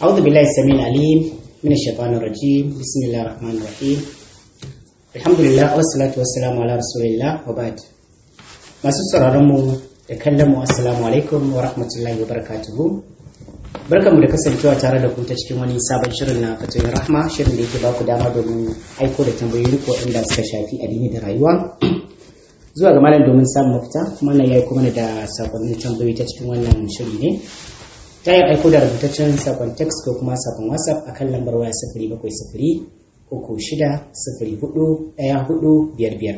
أعوذ بالله السميع العليم من الشيطان الرجيم بسم الله الرحمن الرحيم الحمد لله والصلاة والسلام على رسول الله وبعد masu sauraron mu da kallon mu assalamu alaikum wa rahmatullahi wa barakatuhu barkamu da kasancewa tare da ku ta cikin wani sabon shirin na fatoyin rahma shirin da yake ba ku dama domin aiko da tambayoyi ko inda suka shafi addini da rayuwa zuwa ga malam domin samun mafita kuma na yayi kuma da sakonnin tambayoyi ta cikin wannan shiri ne ta yin aiko da rubutaccen sakon text ko kuma sakon whatsapp a kan lambar waya sifiri bakwai sifiri uku shida sifiri hudu ɗaya hudu biyar biyar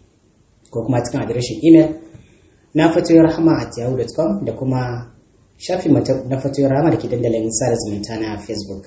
ko kuma cikin adireshin email na fatoyin rahama at yahoo.com da kuma shafin na fatoyin rahama da ke dandalin sada zumunta na facebook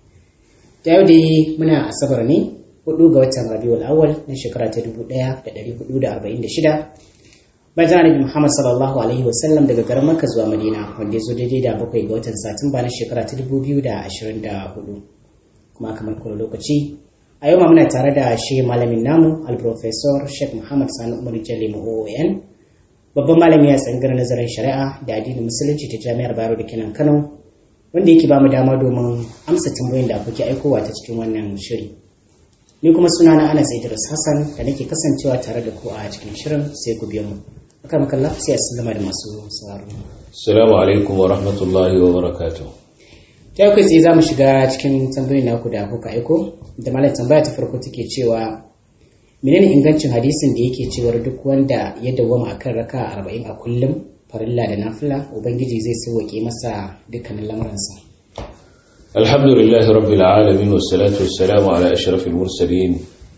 ta yau dai muna asabar ne hudu ga watan rabiul awwal na shekara ta dubu ɗaya da ɗari hudu da arba'in da shida bayan annabi Muhammad sallallahu alaihi wasallam daga garin Makka zuwa Madina wanda ya zo daidai da bakwai ga watan Satumba na shekara ta dubu biyu da ashirin da hudu kuma kamar kuma lokaci a yau ma muna tare da shi malamin namu al-professor Sheikh Muhammad Sani Umar Jalli OON babban malami a tsangar nazarin shari'a da addinin musulunci ta jami'ar Bayero da kenan Kano wanda yake ba mu dama domin amsa tambayoyin da kuke aikowa ta cikin wannan shiri ni kuma sunana Anas Idris Hassan da nake kasancewa tare da ku a cikin shirin sai ku biyo mu akan makalla sai a sallama da masu sauraro. Assalamu alaikum wa rahmatullahi wa barakatuh. Ta yau kai tsaye za mu shiga cikin tambayoyin naku da kuka aiko da malam tambaya ta farko take cewa menene ingancin hadisin da yake cewar duk wanda ya dawwama akan raka arba'in a kullum farilla da nafila ubangiji zai sauwaƙe masa dukkanin lamuransa. Alhamdulillahi rabbil alamin wassalatu wassalamu ala ashrafil mursalin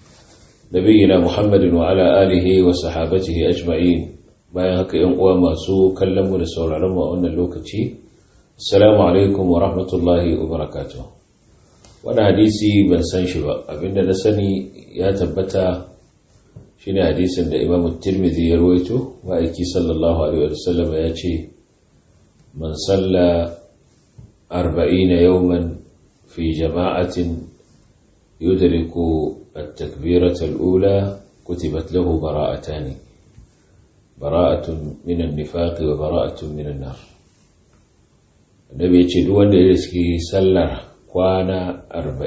nabiyina Muhammadin wa ala alihi wa sahabatihi ajma'in bayan haka yan uwa masu kallon mu da sauraron mu a wannan lokaci assalamu alaikum wa rahmatullahi wa barakatuh wannan hadisi ban san shi ba abinda na sani ya tabbata shine hadisin da Imam Tirmidhi ya rawaito wa aiki sallallahu alaihi wa sallam ya ce man salla 40 yawman fi jama'atin yudriku at-takbirata al-ula kutibat lahu bara'atani bara'atun minan nifaqi wa bara'atun minan nar annabi yace duk wanda ya riski sallar kwana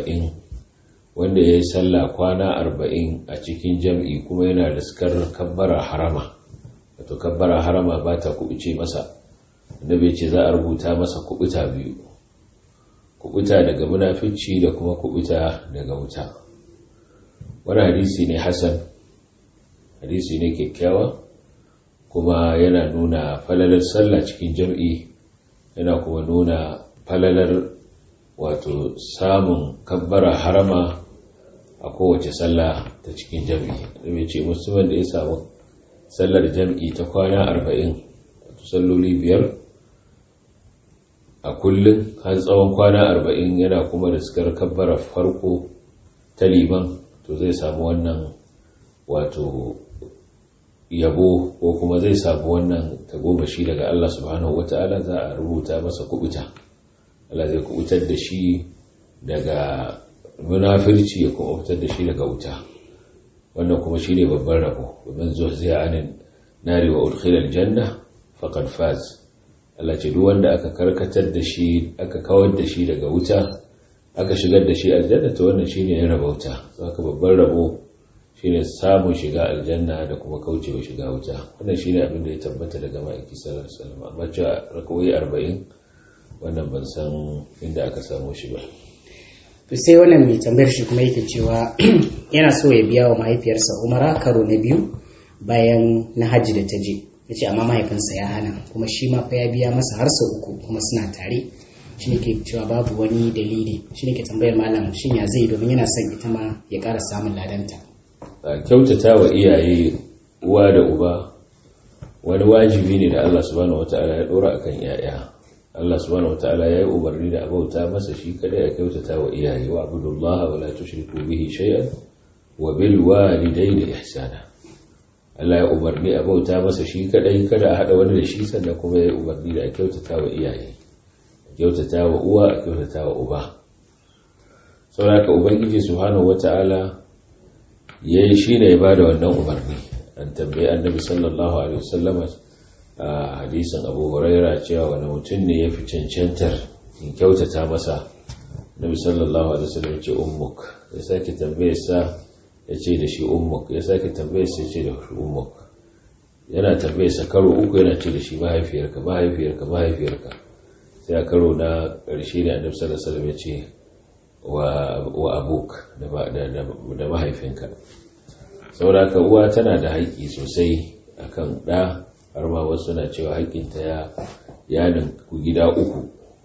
40 wanda ya yi sallah kwana 40 a cikin jam'i kuma yana riskar kabbara harama wato kabbara harama ba ta kubuce masa annabi yace za a rubuta masa kubuta biyu kubuta daga munafici da kuma kubuta daga wuta wani hadisi ne hasan hadisi ne kyakkyawa kuma yana nuna falalar sallah cikin jam'i yana kuma nuna falalar wato samun kabbara harama a kowace sallah ta cikin jam'i da ce musamman da ya samu sallar jam'i ta kwana arba'in wato salloli biyar a kullum har tsawon kwana arba'in yana kuma da sukar kabbara farko ta liman to zai samu wannan wato yabo ko kuma zai samu wannan tagomashi daga Allah subhanahu wata'ala za a rubuta masa kubuta Allah zai kubutar da shi daga munafirci ya kuma fitar da shi daga wuta wannan kuma shine babban rabo domin zuwa zai anin nari wa udkhilal janna faqad faz Allah ce duk wanda aka karkatar da shi aka kawar da shi daga wuta aka shigar da shi aljanna to wannan shine ya raba wuta saka babban rabo shine samun shiga aljanna da kuma kaucewa shiga wuta wannan shine abin da ya tabbata daga ma'aiki sallallahu alaihi wasallam amma cewa rakawai 40 wannan ban san inda aka samu shi ba to sai wannan mai tambayar shi kuma yake cewa yana so ya biya wa mahaifiyarsa umara karo na biyu bayan na hajji da ta je ya ce amma mahaifinsa ya hana kuma shi ma fa ya biya masa har sau uku kuma suna tare shi ne ke cewa babu wani dalili shi ne ke tambayar malam shin ya zai domin yana son ita ma ya ƙara samun ladanta a kyautata wa iyaye uwa da uba wani wajibi ne da Allah subhanahu wataala ya dora akan yaya Allah subhanahu wataala ya yi umarni da abauta masa shi kadai a kyautata wa iyaye wa abudullaha wa la tushriku bihi shay'an wa bil walidayni ihsana Allah ya umarni a bauta masa shi kadai kada a hada wani da shi sannan kuma ya yi umarni da a kyautata wa iyaye a kyautata wa uwa a kyautata wa uba saboda ubangiji subhanahu wata'ala yayi shine ya bada wannan umarni an tambayi annabi sallallahu alaihi wasallam a hadisin Abu Huraira cewa wani mutum ne yafi cancantar in kyautata masa nabi sallallahu alaihi wasallam ya ce ummuk ya sake tambaye sa ya ce da shi ummuk ya sake tambaye sa ya ce da shi ummuk yana tambaye sa karo uku yana ce da shi mahaifiyarka mahaifiyarka mahaifiyarka sai a karo na ƙarshe ne annabi sallallahu alaihi wasallam ya ce wa abuk da mahaifinka saboda ka uwa tana da haƙƙi sosai akan ɗa har ma wasu na cewa haƙƙinta ya yanin ku gida uku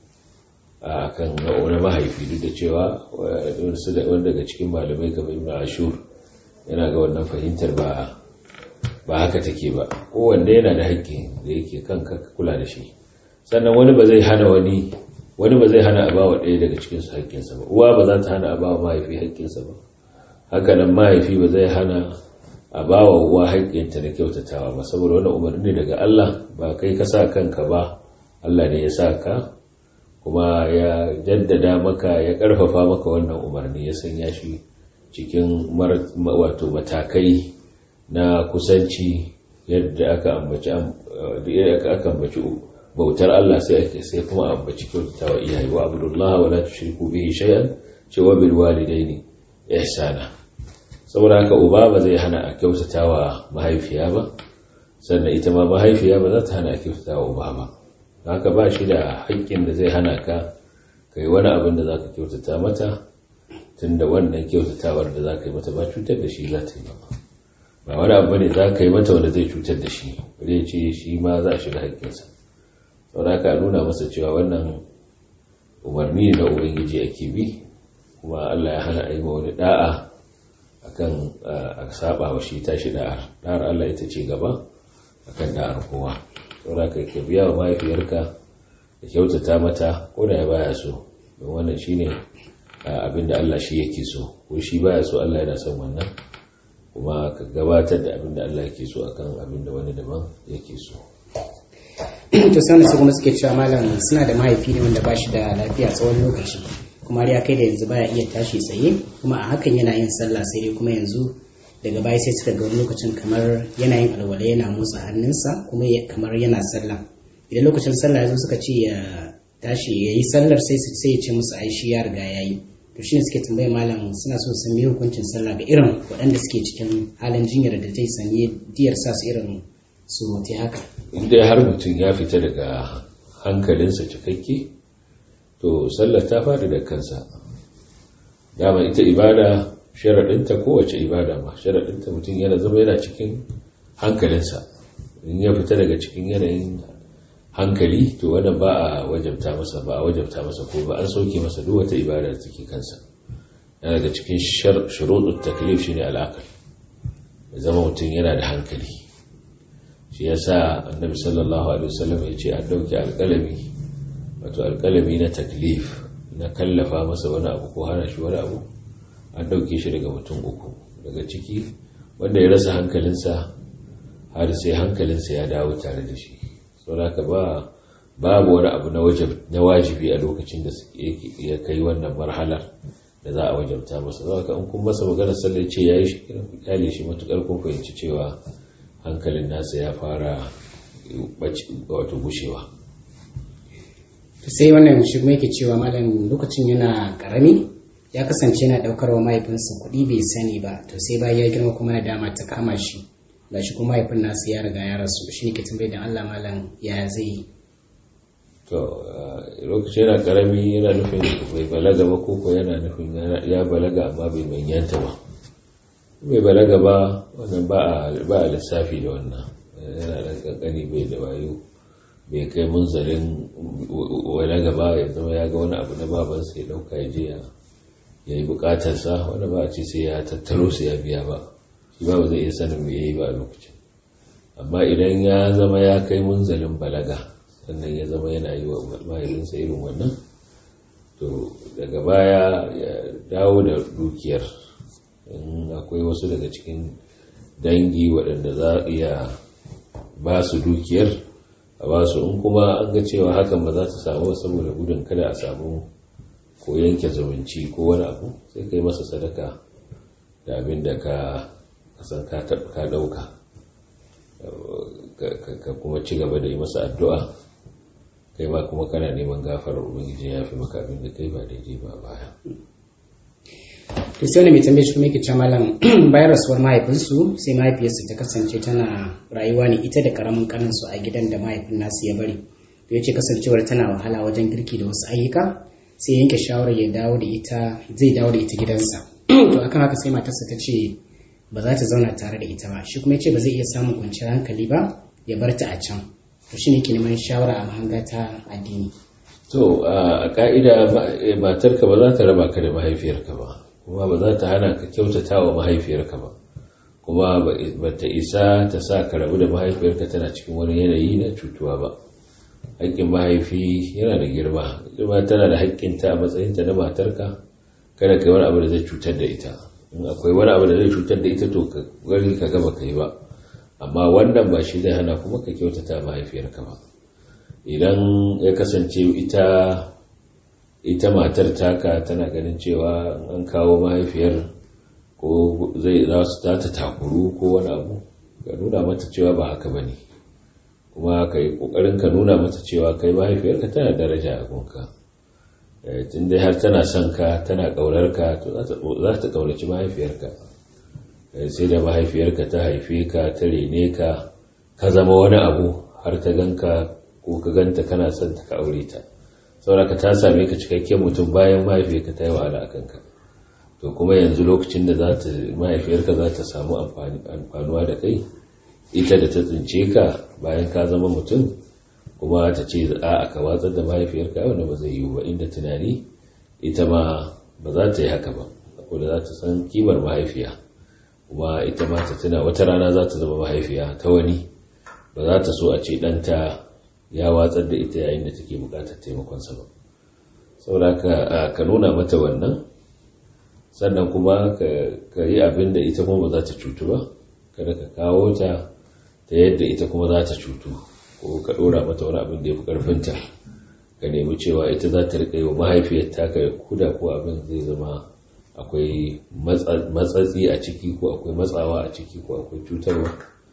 a kan wani mahaifi duk da cewa wani daga cikin malamai kamar ibn ashur yana ga wannan fahimtar ba ba haka take ba kowanne yana da haƙƙi da yake kan ka kula da shi sannan wani ba zai hana wani wani ba zai hana a bawa ɗaya daga cikin su haƙƙinsa ba uwa ba za ta hana a bawa mahaifi haƙƙinsa ba haka nan mahaifi ba zai hana a bawa uwa haƙƙinta da kyautatawa ba saboda wani umarni daga Allah ba kai ka sa kanka ba Allah ne ya sa ka kuma ya jaddada maka ya ƙarfafa maka wannan umarni ya sanya shi cikin wato matakai na kusanci yadda aka ambaci aka ambaci bautar Allah sai ake sai kuma ambaci kyautatawa iyaye wa abdullah wa la tushriku bihi shay'an cewa bil walidaini ihsana saboda haka uba ba zai hana a kyautatawa mahaifiya ba sannan ita ma mahaifiya ba za ta hana a kyautatawa uba ba haka ba shi da haƙƙin da zai hana ka kai wani abin da za ka kyautata mata tunda wannan kyautawar da za ka yi mata ba cutar da shi za ta yi ba ba wani abu ne za ka yi mata wanda zai cutar da shi zai ce shi ma za a shiga haƙƙinsa saboda haka nuna masa cewa wannan umarni na ubangiji ake bi kuma Allah ya hana aima wani da'a akan a saba wa shi tashi da'ar da'ar Allah ita ce gaba akan da'ar kowa saboda haka ka biya wa mahaifiyarka da kyautata mata ko da ya baya so don wannan shine abin da Allah shi yake so ko shi baya so Allah yana son wannan kuma ka gabatar da abin da Allah yake so akan abin da wani daban yake so to sai su kuma suke cewa malam suna da mahaifi ne wanda ba shi da lafiya tsawon lokaci kuma har ya kai da yanzu baya iya tashi tsaye kuma a hakan yana yin sallah sai dai kuma yanzu daga baya sai suka ga wani lokacin kamar yana yin alwala yana motsa hannunsa kuma kamar yana sallah idan lokacin sallah ya zo suka ce ya tashi ya yi sallar sai sai ya ce musu ai shi ya riga ya yi to shine suke tambayar malam suna so su yi hukuncin sallah ga irin waɗanda suke cikin halin jinyar da zai sanye diyar sa su irin surutai haka inda har mutum ya fita daga hankalinsa cikakke to sallar ta fada da kansa dama ita ibada sharaɗinta kowace ibada ma sharaɗinta mutum yana zama yana cikin hankalinsa in ya fita daga cikin yanayin hankali to wannan ba a wajabta masa ba a wajabta masa ko ba an sauke masa duk wata ibada da take kansa yana daga cikin shuruɗin taklif shine al'aqal ya zama mutum yana da hankali shi yasa annabi sallallahu alaihi wasallam ya ce an dauke alƙalami wato alƙalami na taklif na kallafa masa wani abu ko hana shi wani abu an dauke shi daga mutum uku daga ciki wanda ya rasa hankalinsa har sai hankalinsa ya dawo tare da shi saboda ba babu wani abu na wajibi a lokacin da ya kai wannan marhalar da za a wajabta masa za ka in kun masa magana sallar ce ya yi shi kyale shi matukar kun fahimci cewa hankalin nasa ya fara wato gushewa sai wannan shi kuma yake cewa malam lokacin yana karami ya kasance yana daukar wa mahaifinsa kuɗi bai sani ba to sai bayan ya girma kuma na dama ta kama shi ga shi kuma mahaifin nasu ya riga ya rasu shi ne ke tambayi da Allah malam ya zai yi to lokacin yana karami yana nufin bai balaga ba koko yana nufin ya balaga amma bai manyanta ba bai balaga ba wannan ba a lissafi da wannan yana da kankani bai da wayo bai kai munzalin wani gaba ya zama ya ga wani abu na babansa ya dauka ya je ya yi bukatarsa wanda ba a ce sai ya tattaro su ya biya ba shi ba ba zai iya sanin me yayi ba a lokacin amma idan ya zama ya kai munzalin balaga sannan ya zama yana yi wa mahaifinsa irin wannan to daga baya ya dawo da dukiyar in akwai wasu daga cikin dangi waɗanda za a iya ba su dukiyar a ba su in kuma an ga cewa hakan ba za ta samu saboda gudun kada a samu ko yanke zumunci ko wani abu sai kai masa sadaka da abin da ka kasan ka dauka ka kuma ci gaba da yi masa addu'a kai ba kuma kana neman gafarar ubangiji ya fi maka abin da kai ba daidai ba baya to sai wani mai tambaye shi kuma yake cewa malam bayan rasuwar mahaifinsu sai mahaifiyarsu ta kasance tana rayuwa ne ita da karamin kaninsu a gidan da mahaifin nasu ya bari to ya ce kasancewar tana wahala wajen girki da wasu ayyuka sai yanke shawarar ya dawo da ita zai dawo da ita gidansa to akan haka sai matarsa ta ce ba za ta zauna tare da ita ba shi kuma ya ce ba zai iya samun kwanciyar hankali ba ya bar ta a can to shine ke neman shawara a mahanga ta addini to a ka'ida matarka ba za ta raba ka da mahaifiyarka ba kuma ba za ta hana ka kyautata wa mahaifiyarka ba kuma ba ta isa ta sa ka rabu da mahaifiyarka tana cikin wani yanayi na cutuwa ba haƙƙin mahaifi yana da girma girma tana da haƙƙinta a matsayinta na matarka kada ka yi wani abu da zai cutar da ita in akwai wani abu da zai cutar da ita to ka gari ka gaba ka yi ba amma wannan ba shi zai hana kuma ka kyautata mahaifiyarka ba idan ya kasance ita ita matar taka tana ganin cewa an kawo mahaifiyar ko zai za su ta takuru ko wani abu ka nuna mata cewa ba haka ba ne kuma ka yi ƙoƙarin ka nuna mata cewa kai mahaifiyarka tana daraja a gunka tun dai har tana son ka tana ƙaunar ka to za ta ƙaunaci mahaifiyarka sai da mahaifiyarka ta haife ka ta rene ka ka zama wani abu har ta ganka ko ka ganta kana son ta ka aure ta sauraka ta same ka cikakken mutum bayan mahaifiyarka ta yi wahala a kanka to kuma yanzu lokacin da za ta mahaifiyarka za ta samu amfanuwa da kai ita da ta tsince ka bayan ka zama mutum kuma ta ce a ka watsar da mahaifiyarka wanda ba zai yiwu ba inda tunani ita ma ba za ta yi haka ba saboda za ta san kimar mahaifiya kuma ita ma ta tuna wata rana za ta zama mahaifiya ta wani ba za ta so a ce ɗanta ya watsar da ita yayin da take buƙatar taimakonsa ba saboda ka nuna mata wannan sannan kuma ka yi abin da ita kuma ba za ta cutu ba kada ka kawo ta ta yadda ita kuma za ta cutu ko ka ɗora mata wani abin da ya fi ƙarfinta ka nemi cewa ita za ta riƙa yi wa mahaifiyar taka kuda ko abin zai zama akwai matsatsi a ciki ko akwai matsawa a ciki ko akwai cutarwa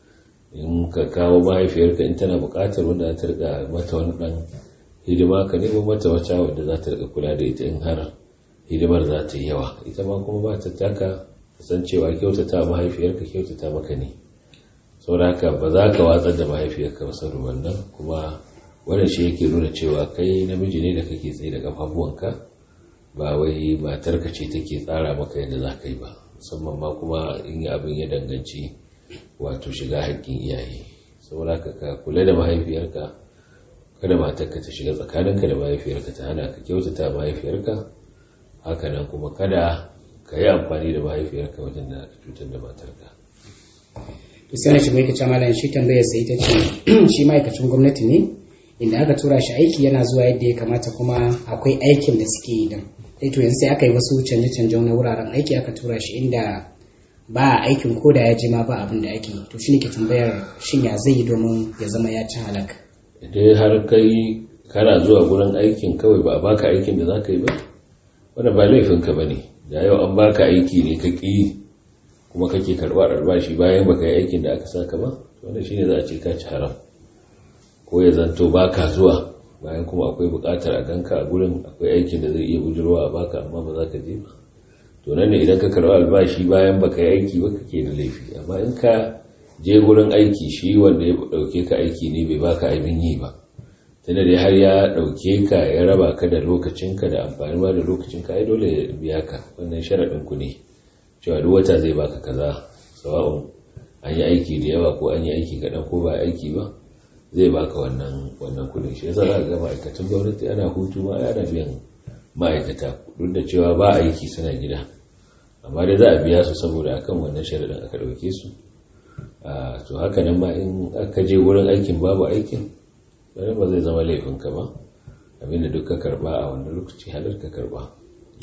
in ka kawo mahaifiyarka in tana buƙatar wanda za ta riƙa mata wani ɗan hidima ka nemo mata wata wadda za ta riƙa kula da ita in har hidimar za ta yi yawa ita ma kuma ba ta taka san cewa kyautata mahaifiyarka kyautata maka ne saboda haka ba za ka watsar da mahaifiyarka ba saboda wannan kuma wannan shi yake nuna cewa kai namiji ne da kake tsaye da kafafuwanka ba wai matarka ce take tsara maka yadda za ka yi ba musamman ma kuma in yi abin ya danganci wato shiga haƙƙin iyaye saboda haka ka kula da mahaifiyarka kada matarka ta shiga tsakaninka da mahaifiyarka ta hana ka kyautata mahaifiyarka hakanan kuma kada ka yi amfani da mahaifiyarka wajen da ka cutar da matarka to sai na shigo yake cewa malam shi tambayar sai ta ce shi ma'aikacin gwamnati ne inda aka tura shi aiki yana zuwa yadda ya kamata kuma akwai aikin da suke yi din sai to yanzu sai aka yi wasu canje-canje na wuraren aiki aka tura shi inda ba aikin ko da ya je ma ba abin da ake to shi ne ke tambayar shin ya zai yi domin ya zama ya ci halaka idan har kai kana zuwa gurin aikin kawai ba a baka aikin da za ka yi ba wanda ba laifinka ba ne da yau an baka aiki ne ka ƙi kuma kake karɓar albashi bayan baka yi aikin da aka saka ba wanda shine za a ce ka ci haram ko ya zanto baka zuwa bayan kuma akwai buƙatar a ganka a gurin akwai aikin da zai iya bujurwa a baka amma ba za ka je ba to nan ne idan ka karɓi albashi bayan baka yi aiki ba kake da laifi amma in ka je gurin aiki shi wanda ya ɗauke ka aiki ne bai baka abin yi ba tunda dai har ya ɗauke ka ya raba ka da lokacinka da amfani ma da lokacinka ai dole ya biya ka wannan sharaɗin ku ne cewa duk wata zai baka kaza sawa'un an yi aiki da yawa ko an yi aiki kaɗan ko ba aiki ba zai baka wannan wannan kuɗin shi yasa za ga ma'aikatan gwamnati ana hutu ma ana biyan ma'aikata duk da cewa ba aiki suna gida amma dai za a biya su saboda akan wannan sharaɗin aka ɗauke su to haka nan ma in aka je wurin aikin babu aikin wani ba zai zama laifinka ba abinda duk ka karba a wannan lokaci halar ka karba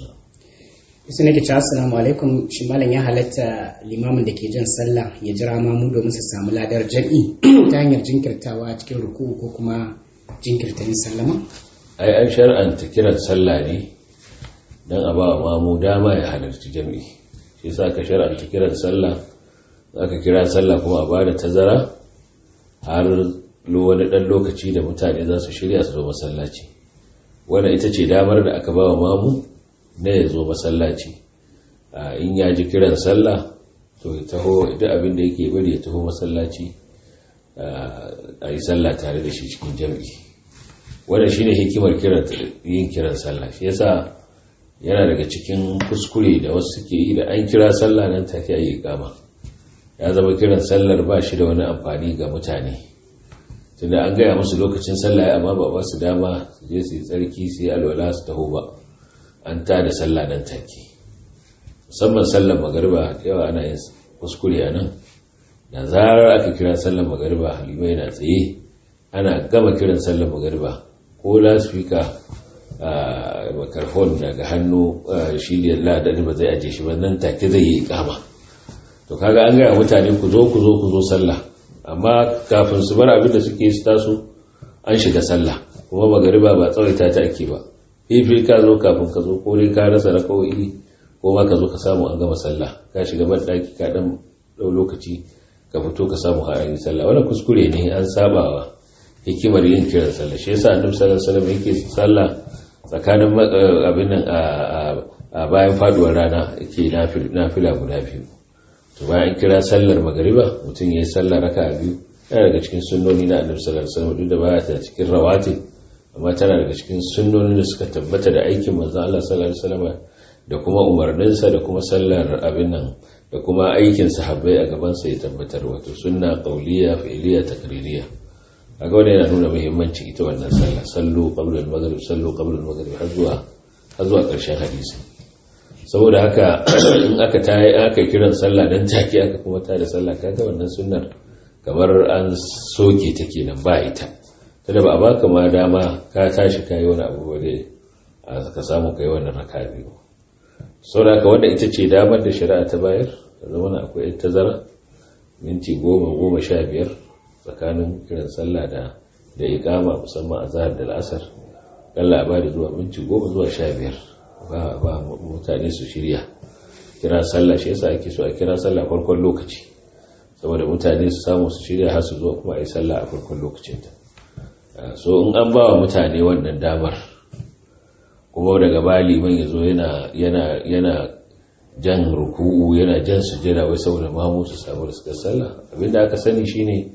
su nake cewa assalamu alaikum shi malam ya halatta limamin da ke jan sallah ya jira mamu domin su samu ladar jam'i ta hanyar jinkirtawa cikin ruku ko kuma jinkirta yin sallama ai an shar'anta kiran sallah ne don a ba wa mamu dama ya halarci jam'i shi yasa ka shar'anta kiran sallah za ka kira sallah kuma a ba da tazara har wani ɗan lokaci da mutane za su shirya su zo masallaci wannan ita ce damar da aka ba wa mamu na ya zo masallaci in ya ji kiran sallah to ya taho duk abin da yake bari ya taho masallaci a yi sallah tare da shi cikin jam'i wannan shine hikimar yin kiran sallah shi yasa yana daga cikin kuskure da wasu suke yi da an kira sallah nan take ayi kama ya zama kiran sallar ba shi da wani amfani ga mutane tunda an gaya musu lokacin sallah amma ba ba su dama su je su yi tsarki su yi alwala su taho ba an ta da sallah nan take musamman sallar magariba yawa ana yin kuskure a nan da zarar aka kira sallar magariba halima yana tsaye ana gama kiran sallar magariba ko lasfika a makarfon daga hannu shi ne ladani ba zai aje shi ba nan take zai yi ikama to kaga an gaya mutane ku zo ku zo ku zo sallah amma kafin su bar abin da suke su taso an shiga sallah kuma magariba ba tsawaita ta ake ba fifi ka zo kafin ka zo ko dai ka rasa raka'o'i ko ma ka zo ka samu an gama sallah ka shiga ban daki ka dan dau lokaci ka fito ka samu har an yi sallah wannan kuskure ne an saba wa hikimar yin kiran sallah shi yasa annabi sallallahu alaihi wasallam yake sallah tsakanin abin nan a bayan faduwar rana yake nafila guda biyu to bayan kira sallar magariba mutum ya yi sallar raka biyu yana daga cikin sunnoni na annabi sallallahu alaihi wasallam duk da baya ta cikin rawatib amma tana daga cikin sunnonin da suka tabbata da aikin manzon Allah sallallahu alaihi wasallam da kuma umarninsa da kuma sallar abin nan da kuma aikin sahabbai a gaban sa ya tabbatar wato sunna qauliya fi'liya takririya kaga wannan yana nuna muhimmanci ita wannan sallah sallu qabla al-maghrib sallu qabla al-maghrib har zuwa har zuwa ƙarshen hadisi saboda haka in aka tayi aka kiran sallah dan take aka kuma tada sallah kaga wannan sunnar kamar an soke ta kenan ba ita tunda ba a baka ma dama ka tashi kai wani abu ba dai ka samu kai wannan raka biyu saboda haka wanda ita ce damar da shari'a ta bayar zama akwai tazara minti goma goma sha biyar tsakanin kiran sallah da da ikama musamman a zahar da la'asar kalla ba da zuwa minti goma zuwa sha biyar ba mutane su shirya kira sallah shi yasa ake so a kira sallah farkon lokaci saboda mutane su samu su shirya har su zo kuma a yi sallah a farkon lokacinta so in an ba wa mutane wannan damar kuma daga bali man ya zo yana jan ruku'u yana jan sujjada wai saboda mamu su samu da suka sallah abinda aka sani shine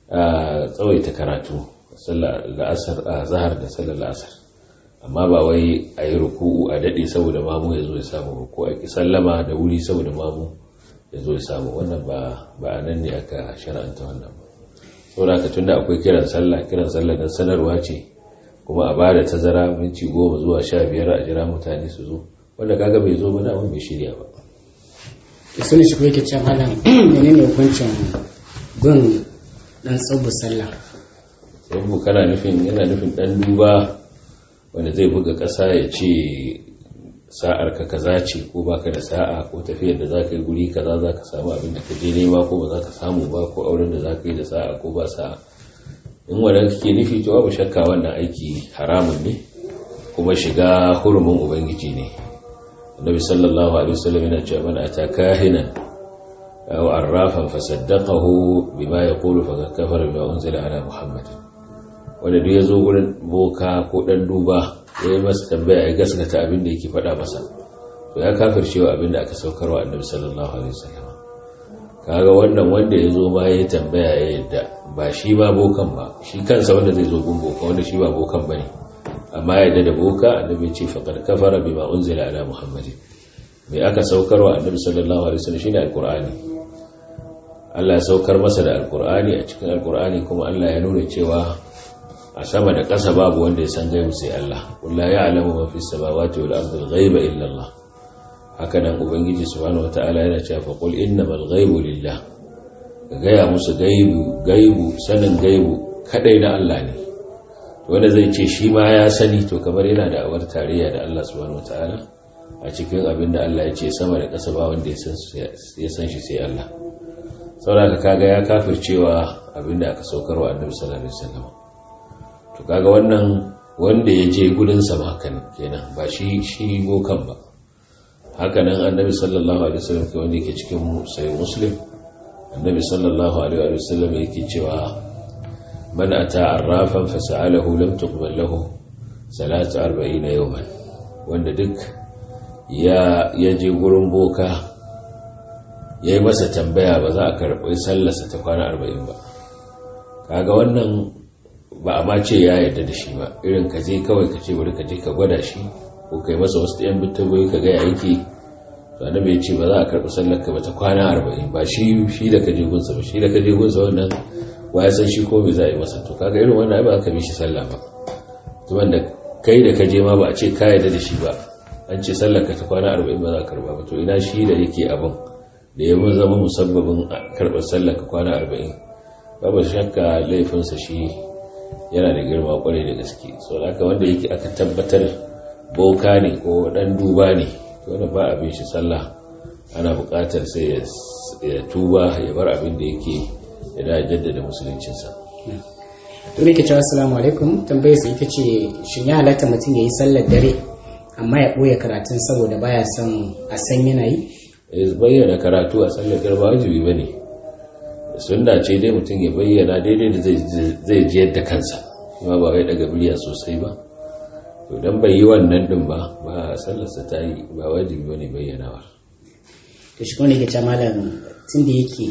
a tsawaita karatu la'asar a zahar da sallar la'asar amma ba wai a yi ruku'u a daɗe saboda mamu ya zo ya samu ko a ki sallama da wuri saboda mamu ya zo ya samu wannan ba a nan ne aka shara'anta wannan ba saboda haka tunda akwai kiran sallah kiran sallah dan sanarwa ce kuma a ba da tazara minti goma zuwa sha biyar a jira mutane su zo wanda kaga bai zo ba na bai shirya ba sun shi kuwa ke can halin menene hukuncin bin dan tsubu sallah tsubu kana nufin yana nufin dan duba wanda zai buga ƙasa ya ce sa'ar ka kaza ce ko baka da sa'a ko tafiyar da zaka yi guri kaza zaka samu abin da ka je nema ko ba zaka samu ba ko auren da zaka yi da sa'a ko ba sa'a in wanda kake nufi to babu shakka wannan aiki haramun ne kuma shiga hurumin ubangiji ne annabi sallallahu alaihi wasallam yana cewa man ataka hinan aw arrafan fasaddaqahu bima yaqulu faqad kafara bima unzila ala muhammad wanda duk yazo gurin boka ko dan duba yayi masa tambaya ya gaskata abin da yake faɗa masa to ya kafircewa abin da aka saukarwa annabi sallallahu alaihi wasallam kaga wannan wanda yazo ma yayi tambaya ya yadda ba shi ba bokan ba shi kansa wanda zai zo gun boka wanda shi ba bokan bane amma yadda da boka annabi ce faqad kafara bima unzila ala muhammadin me aka saukarwa annabi sallallahu alaihi wasallam shine alqur'ani Allah ya saukar masa da alqur'ani a cikin alqur'ani kuma Allah ya nuna cewa a sama da ƙasa babu wanda ya san gaibu sai Allah wallahi ya'lamu ma fi samawati wal ardi al-ghaiba illa Allah haka nan ubangiji subhanahu wataala yana cewa fa qul innamal ghaibu lillah ka gaya musu gaibu gaibu sanin gaibu kadai na Allah ne wanda zai ce shi ma ya sani to kamar yana da awar tarayya da Allah subhanahu wataala a cikin abin da Allah ya ce sama da ƙasa ba wanda ya san shi sai Allah saboda kaga ya kafircewa abin da aka saukarwa annabi sallallahu alaihi wasallam to kaga wannan wanda ya je gudun sa ma kenan ba shi shi bokan ba haka nan annabi sallallahu alaihi wasallam ke wanda yake cikin sahih muslim annabi sallallahu alaihi wasallam yake cewa man ata arrafan fasa'alahu lam tuqbal lahu salatu 40 yawman wanda duk ya je gurin boka ya yi masa tambaya ba za a karɓi sallarsa ta kwana arba'in ba kaga wannan ba a ma ce ya yarda da shi ba irin ka je kawai ka ce bari ka je ka gwada shi ko kai masa wasu ɗayan bittagoyi ka gaya yake to annabi ya ce ba za a karɓi sallar ka ba ta kwana arba'in ba shi shi da ka je gunsa ba shi da ka je gunsa wannan wa ya san shi ko me za a yi masa to kaga irin wannan ba ka bi shi sallah ba to wanda kai da ka je ma ba a ce ka yarda da shi ba an ce sallar ka ta kwana arba'in ba za a karba ba to ina shi da yake abin da ya zama musabbabin karɓar sallar ka kwana arba'in babu shakka laifinsa shi yana da girma kwarai da gaske so haka wanda yake aka tabbatar boka ne ko dan duba ne to wanda ba abin shi sallah ana buƙatar sai ya tuba ya bar abin da yake ya da jaddada musuluncinsa to ne ke cewa assalamu alaikum tambayar sa ita ce shin ya halatta mutum ya yi sallar dare amma ya ɓoye karatun saboda baya son a san yana yi ya bayyana karatu a sallar dare ba wajibi ba ne sunna ce dai mutum ya bayyana daidai da zai ji yadda kansa kuma ba wai daga biliya sosai ba to dan bai yi wannan din ba ba sallarsa ta yi ba wajibi bane bayyanawa to shi kuma ne ke malam tun da yake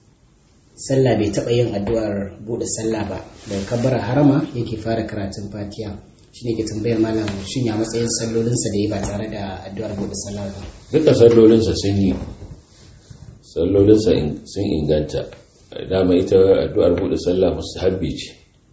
sallah bai taɓa yin addu'ar buɗe sallah ba daga kabbara harama yake fara karatun fatiha shi ne ke tambayar malam shin ya matsayin sallolinsa da ya ba tare da addu'ar buɗe sallah ba duka sallolinsa sun yi sallolinsa sun inganta dama ita addu'ar buɗe sallah mustahabbi ce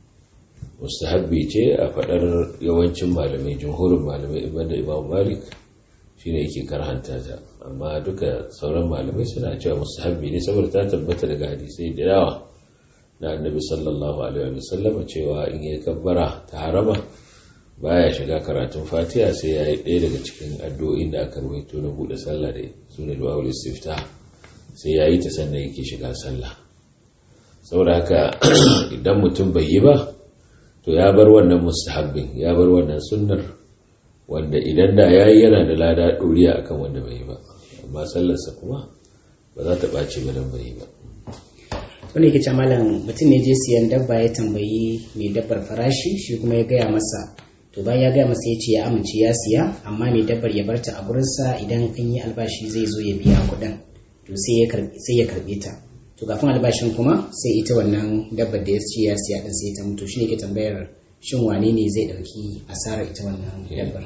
mustahabbi ce a faɗar yawancin malamai jumhurin malamai ibada imam malik shine yake karhanta ta amma duka sauran malamai suna cewa mustahabbi ne saboda ta tabbata daga hadisai da yawa na annabi sallallahu alaihi wa sallam cewa in ya kabbara ta harama baya shiga karatun fatiha sai ya yi ɗaya daga cikin addu'o'in da aka rubuto na buɗe sallah da suna du'a istifta sai ya yi ta sannan yake shiga sallah saboda haka idan mutum bai yi ba to ya bar wannan mustahabbin ya bar wannan sunnar wanda idan da ya yi yana da lada ɗoriya akan wanda bai yi ba amma sallarsa kuma ba za ta ɓace ba don bai yi ba wani ke malam mutum ne je siyan dabba ya tambayi mai dabbar farashi shi kuma ya gaya masa to bayan ya gaya masa ya ce ya amince ya siya amma mai dabbar ya barta a gurinsa idan an yi albashi zai zo ya biya kuɗin to sai ya karɓe ta to kafin albashin kuma sai ita wannan dabbar da ya ce ya siya din sai ta mutu shine ke tambayar shin wane ne zai dauki asarar ita wannan dabbar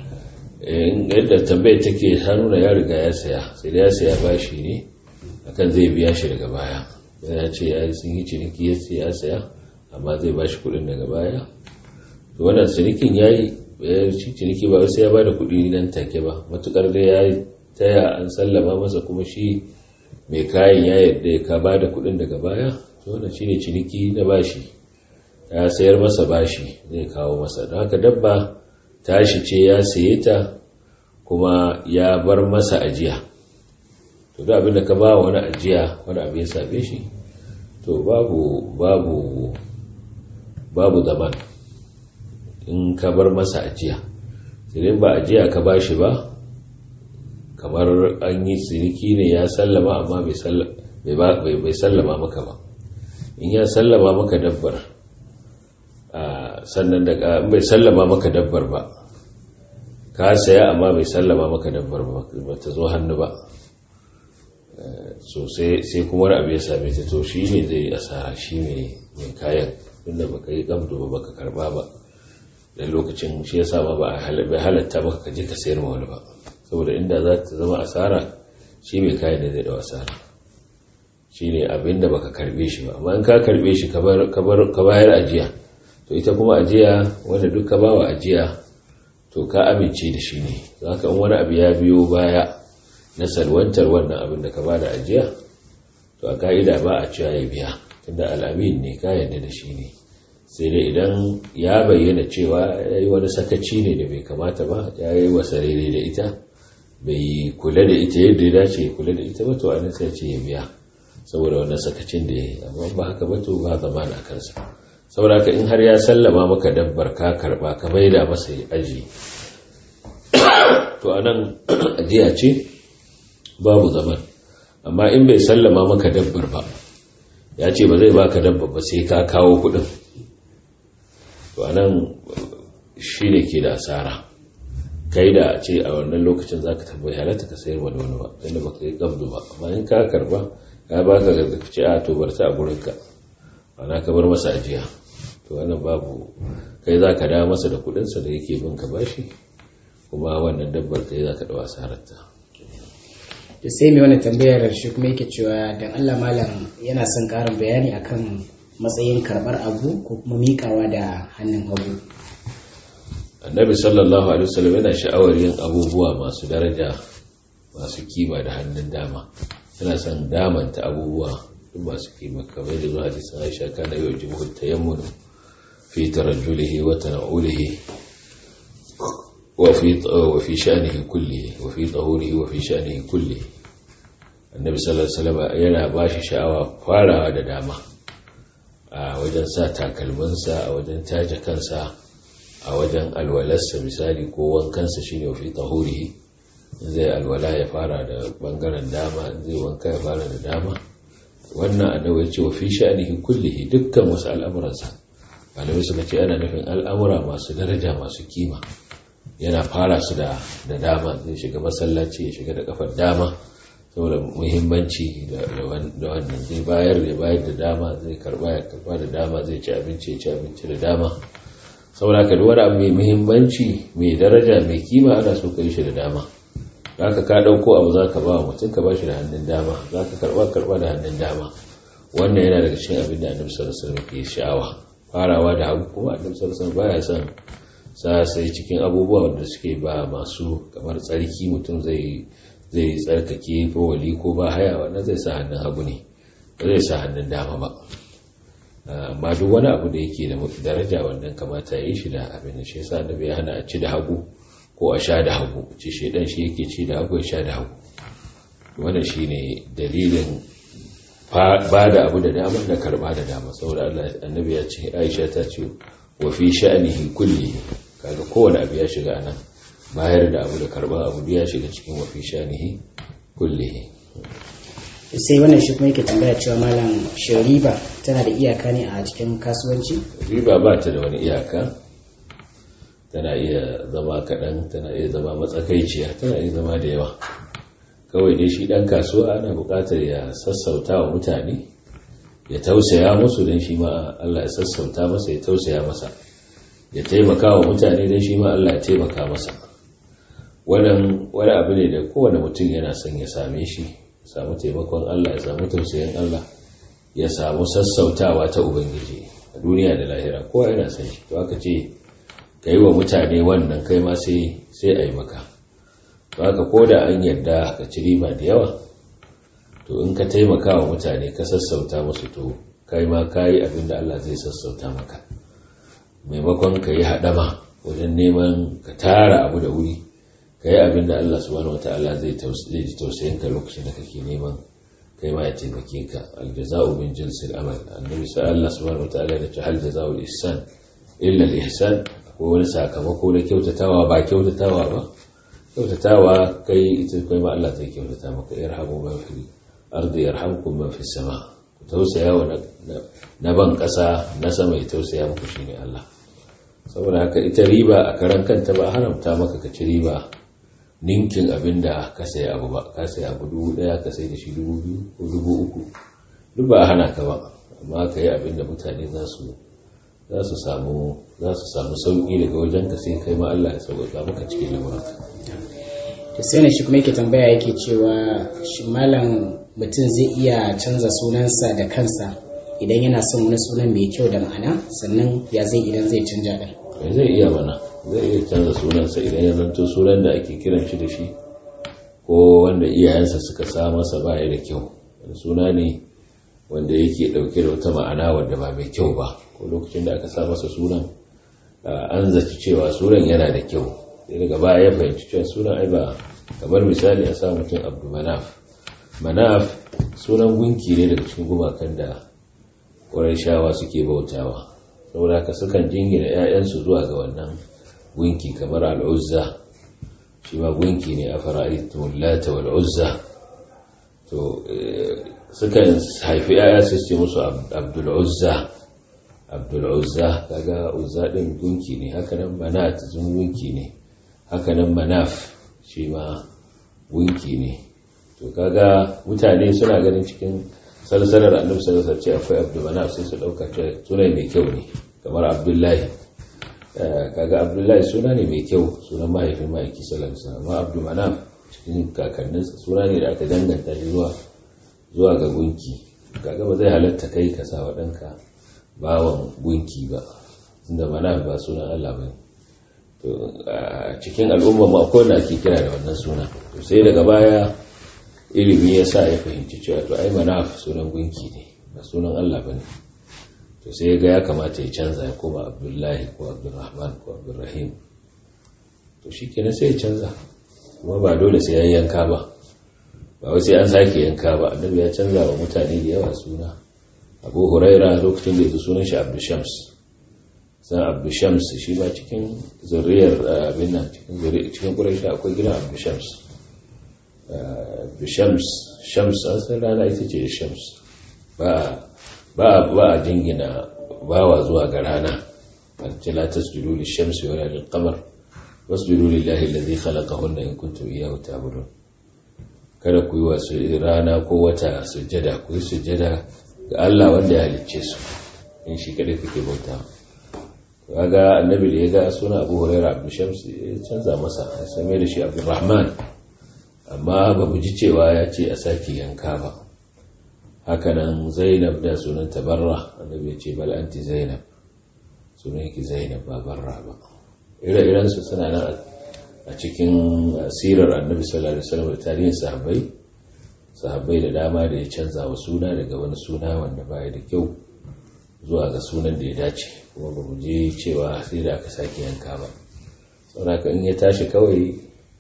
yadda tambayar take ta nuna ya riga ya saya sai da ya saya bashi ne akan zai biya shi daga baya ya ce ya sun yi ciniki ya ce ya saya amma zai bashi kuɗin daga baya to wannan cinikin ya yi shi ciniki ba sai ya bada kuɗi nan take ba matukar da ya taya an sallama masa kuma shi mai kayan ya yadda ya ka ba da kudin daga baya to wannan shine ciniki na bashi ya sayar masa bashi zai kawo masa don haka dabba tashi ce ya saye ta kuma ya bar masa ajiya to da abin da ka ba wani ajiya wani abu ya same shi to babu babu babu zaman in ka bar masa ajiya sai ba ajiya ka bashi ba kamar an yi ciniki ne ya sallama amma bai sallama maka ba in ya sallama maka dabbar sannan da bai sallama maka dabbar ba ka saya amma bai sallama maka dabbar ba ta zo hannu ba so sai kuma wani abu ya same ta to shi ne zai asara shi mai kayan inda baka yi gamdo ba baka karba ba da lokacin shi ya sa ba bai halatta maka ka je ka sayar ma wani ba saboda inda za ta zama asara shi mai kayan da zai da asara shi ne abin da baka karbe shi ba amma in ka karbe shi ka bayar ajiya to ita kuma ajiya wanda duk ka bawa ajiya to ka amince da shi ne za ka wani abu ya biyo baya na salwantar wannan abin da ka ba da ajiya to a ka'ida ba a cewa ya biya tunda al'amin ne ka yarda da shi ne sai dai idan ya bayyana cewa ya yi wani sakaci ne da bai kamata ba ya yi wasa rere da ita bai kula da ita yadda ya dace ya kula da ita ba to anan sai ce ya biya saboda wannan sakacin da ya yi amma ba haka ba to ba zama na kansa saboda haka in har ya sallama maka dabbar ka karba ka maida masa aji to anan ajiya ce babu zaman amma in bai sallama maka dabbar ba ya ce ba zai baka dabbar ba sai ka kawo kuɗin to anan shi ne ke da asara kai da ce a wannan lokacin za ka tabbai halatta ka sayar wani wani ba inda ba ka yi gabdu ba amma in ka karba ya ba ka ga ce a to bar ta a gurinka ana ka bar masa ajiya to wannan babu kai za ka dawo masa da kudinsa da yake bin ka bashi kuma wannan dabbar kai za ka dawo asararta to sai mai wani tambayar shi kuma yake cewa dan Allah malam yana son karin bayani akan matsayin karbar abu ko kuma mikawa da hannun hagu annabi sallallahu alaihi wasallam yana sha'awar yin abubuwa masu daraja masu kima da hannun dama yana son damanta abubuwa duk masu kima kamar da zuwa hadisin Aisha kana yau jibu tayammun fi tarajjulihi wa tana'ulihi wa fi wa fi sha'nihi kullihi wa fi tahurihi wa fi sha'nihi kullihi annabi sallallahu alaihi wasallam yana bashi sha'awa farawa da dama a wajen sa takalminsa a wajen taje kansa a wajen alwalarsa misali ko wankansa shine fi tahurihi zai alwala ya fara da bangaren dama zai wanka ya fara da dama wannan annabi ya ce wa fi sha'nihi kullihi dukkan wasu al'amuransa malamai suka ce ana nufin al'amura masu daraja masu kima yana fara su da dama zai shiga masallaci ya shiga da kafar dama saboda muhimmanci da wannan zai bayar da bayar da dama zai karba ya karba da dama zai ci abinci ya ci abinci da dama saboda ka wani abu mai muhimmanci mai daraja mai kima ana so ka yi shi da dama za ka ka ɗauko abu za ka ba wa mutum ka ba shi da hannun dama za ka karba karba da hannun dama wannan yana daga cikin abin da annabi sallallahu alaihi wasallam ke sha'awa farawa da hagu kuma annabi sallallahu alaihi wasallam baya son sa sai cikin abubuwa wanda suke ba masu kamar tsarki mutum zai zai tsarkake ko wali ko ba haya wannan zai sa hannun hagu ne ba zai sa hannun dama ba amma duk wani abu da yake da daraja wannan kamata ya yi shi da abin da shi yasa annabi ya hana a ci da hagu ko a sha da hagu ce shedan shi yake ci da hagu ya sha da hagu wannan shine dalilin ba da abu da dama da karba da dama saboda Allah annabi ya ce Aisha ta ce wa fi sha'nihi kulli kaga kowane abu ya shiga anan bayar da abu da karba abu ya shiga cikin wa fi sha'nihi kulli sai wannan shi kuma yake tambaya cewa malam shin riba tana da iyaka ne a cikin kasuwanci riba ba ta da wani iyaka tana iya zama kaɗan tana iya zama matsakaiciya tana iya zama da yawa kawai dai shi ɗan kasuwa ana buƙatar ya sassauta wa mutane ya tausaya musu don shi ma Allah ya sassauta masa ya tausaya masa ya taimaka wa mutane don shi ma Allah ya taimaka masa wannan wani abu ne da kowane mutum yana son ya same shi samu taimakon Allah ya samu tausayin Allah ya samu sassautawa ta Ubangiji a duniya da lahira kowa yana son shi to aka ce ka yi wa mutane wannan kai ma sai a yi maka to haka ko da an yarda ka ci riba da yawa to in ka taimaka wa mutane ka sassauta musu to kai ma ka yi abin da Allah zai sassauta maka maimakon ka yi haɗama wajen neman ka tara abu da wuri ka yi abin da Allah subhanahu wa ta'ala zai ji tausayin ka lokacin da kake neman kai ma ya taimake ka aljaza'u min jinsil amal annabi sa Allah subhanahu wa ta'ala ya ce hal jaza'u ihsan illa al-ihsan ko wani sakamako na kyautatawa ba kyautatawa ba kyautatawa kai ita kai ma Allah zai kyautata maka yarhamu man fil ardi yarhamkum man fis sama ku tausaya wa na ban kasa na sama ya tausaya muku shine Allah saboda haka ita riba a karan kanta ba haramta maka ka ci riba ninkin abin da ka sayi abu ba ka sayi abu dubu daya ka sayi da shi dubu biyu ko dubu uku duk ba a hana ka ba amma ka yi abin da mutane za su za su samu za su samu sauki daga wajen ka sai kai ma Allah ya sauƙaƙa maka cikin lamuranka to sai ne shi kuma yake tambaya yake cewa shi malam mutum zai iya canza sunansa da kansa idan yana son wani sunan mai kyau da ma'ana sannan ya zai idan zai canja din zai iya mana zai iya canza sunansa idan ya zanto sunan da ake kiran shi da shi ko wanda iyayensa suka sa masa baya da kyau suna ne wanda yake dauke da wata ma'ana wanda ba mai kyau ba ko lokacin da aka sa masa sunan an zaci cewa sunan yana da kyau sai daga baya ya fahimci cewa sunan ai ba kamar misali a sa mutum abdu manaf manaf sunan gunki ne daga cikin gumakan da shawa suke bautawa saboda ka sukan jingina 'ya'yansu zuwa ga wannan gunki kamar al'uzza shi ma gunki ne a fara'aitun lata wal'uzza to sukan haifi 'ya'ya su ce musu abdul'uzza abdul uzza kaga uzza din gunki ne hakanan manat zun gunki ne hakanan manaf shi ma gunki ne to kaga mutane suna ganin cikin salsalar annabi sallallahu alaihi wasallam akwai abdul manaf sai su dauka cewa sunan mai kyau ne kamar abdullahi kaga abdullahi suna ne mai kyau sunan mahaifin ma'aiki sallallahu alaihi wasallam amma abdul manaf cikin kakanninsa suna ne da aka danganta shi zuwa zuwa ga gunki kaga ba zai halatta kai ka sa waɗanka bawan gunki ba inda mana ba sunan Allah ba to a cikin al'umma ma akwai wanda ake kira da wannan suna to sai daga baya ilimi ya sa ya fahimci cewa to ai manaf sunan gunki ne ba sunan Allah ba ne to sai ga ya kamata ya canza ya koma abdullahi ko abdurrahman ko abdurrahim to shi kenan sai ya canza kuma ba dole sai ya yanka ba ba wai sai an sake yanka ba annabi ya canza wa mutane da yawa suna abu huraira lokacin da ya sunan shi abdu shams san abdu shams shi ba cikin zuriyar abin nan cikin zuriyar cikin quraish akwai gidan abdu shams abdu shams shams an san rana ita ce shams ba ba ba a jingina bawa zuwa ga rana ce la tasjudu lish-shamsi wa lil-qamar wasjudu lillahi alladhi khalaqahunna in kuntum iyyahu ta'budun kada ku yi wa rana ko wata sujjada ku yi sujjada ga Allah wanda ya halicce su in shi kada kuke bauta kaga annabi da ya ga suna Abu Hurairah Abdul Shams ya canza masa ya same da shi Abdurrahman amma ba mu ji cewa ya ce a sake yanka ba hakanan Zainab da sunan Tabarra annabi ya ce bal anti Zainab sunan ki Zainab ba Barra ba ire-iren su suna nan a cikin sirar annabi sallallahu alaihi wasallam da tarihin sahabbai sahabbai da dama da ya canza wa suna daga wani suna wanda baya da kyau zuwa ga sunan da ya dace kuma ba mu je cewa sai da aka sake yanka ba saboda in ya tashi kawai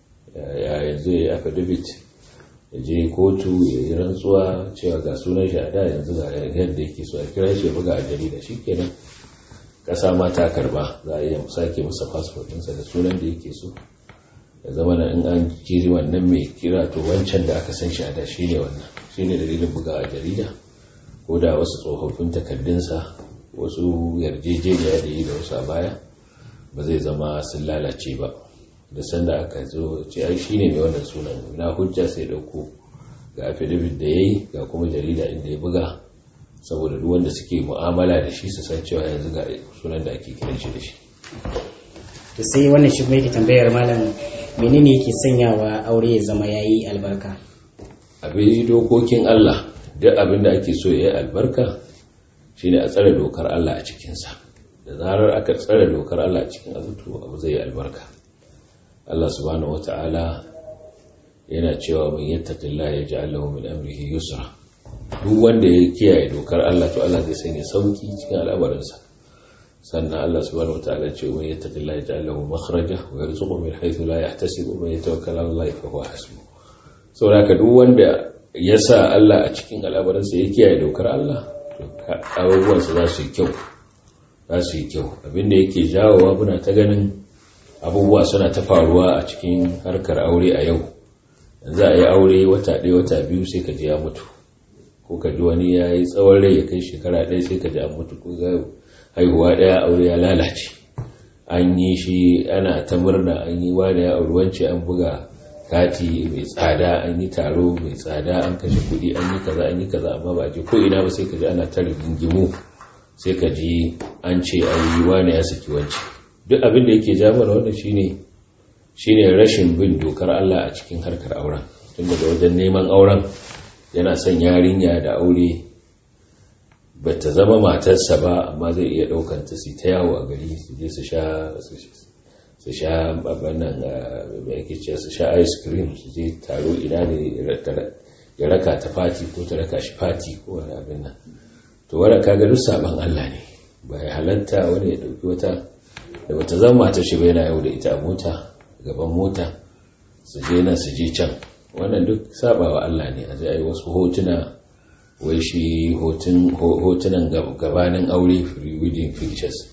ya yanzu ya aka dubit ya je kotu ya yi rantsuwa cewa ga sunan shi a da yanzu ga yadda yake so a kira shi ya buga a jarida shikenan kasa ma ta karba za a iya sake masa fasfot ɗinsa da sunan da yake so da zama na in an jiri wannan mai kira to wancan da aka san shi a da shi ne wannan shi ne dalilin buga a jarida ko da wasu tsofaffin takardunsa wasu yarjejeniya da yi da wasu a baya ba zai zama sun lalace ba da sanda aka zo ce ai shi ne mai wannan sunan na hujja sai dauko ga affidavit da ya yi ga kuma jarida inda ya buga saboda duk wanda suke mu'amala da shi su san cewa yanzu ga sunan da ake kiran shi da shi to sai wannan shi kuma yake tambayar malam menene yake sanyawa aure ya zama yayi albarka abin dokokin Allah duk abin da ake so ya yi albarka shine a tsare dokar Allah a cikinsa da zarar aka tsare dokar Allah a cikin azutu abu zai yi albarka Allah subhanahu wata'ala yana cewa man yattaqillaha yaj'al lahu min amrihi yusra duk wanda ya kiyaye dokar Allah to Allah zai sanya sauki cikin al'amarinsa sannan Allah subhanahu wataala ce wa yattaqillaha yaj'al lahu makhraja wa yarzuqhu min haythu la yahtasib wa yatawakkal 'ala Allah fa huwa hasbuh saboda duk wanda ya sa Allah a cikin al'amarinsa ya kiyaye dokar Allah to abubuwan sa za su yi kyau za su yi kyau abinda yake jawowa muna ta ganin abubuwa suna ta faruwa a cikin harkar aure a yau yanzu a yi aure wata ɗaya wata biyu sai ka ji ya mutu ko ka ji wani ya yi tsawon rai ya kai shekara ɗaya sai ka ji an mutu ko ga haihuwa ɗaya aure ya lalace an yi shi ana ta murna an yi wani ya auri wance an buga kati mai tsada an yi taro mai tsada an kashe kuɗi an yi kaza an yi kaza amma ba je ko ina ba sai ka ji ana ta rigingimu sai ka ji an ce an yi wani ya saki wance duk abin da yake ja mana wannan shine shine rashin bin dokar Allah a cikin harkar auren tun daga wajen neman auren yana son yarinya da aure ba ta zama matarsa ba amma zai iya ɗaukan ta su ta yawo a gari su je su sha su sha nan mai ake ce su sha ice cream su je taro ina ne ya raka ta fati ko ta raka shi fati ko wani abin nan to wadda kaga duk saban Allah ne ba ya halatta wani ya ɗauki wata da bata zama matar shi ba yana yau da ita a mota gaban mota su je nan su je can wannan duk sabawa Allah ne a zai ai wasu hotuna wai shi hotunan gabanin aure pre-wedding pictures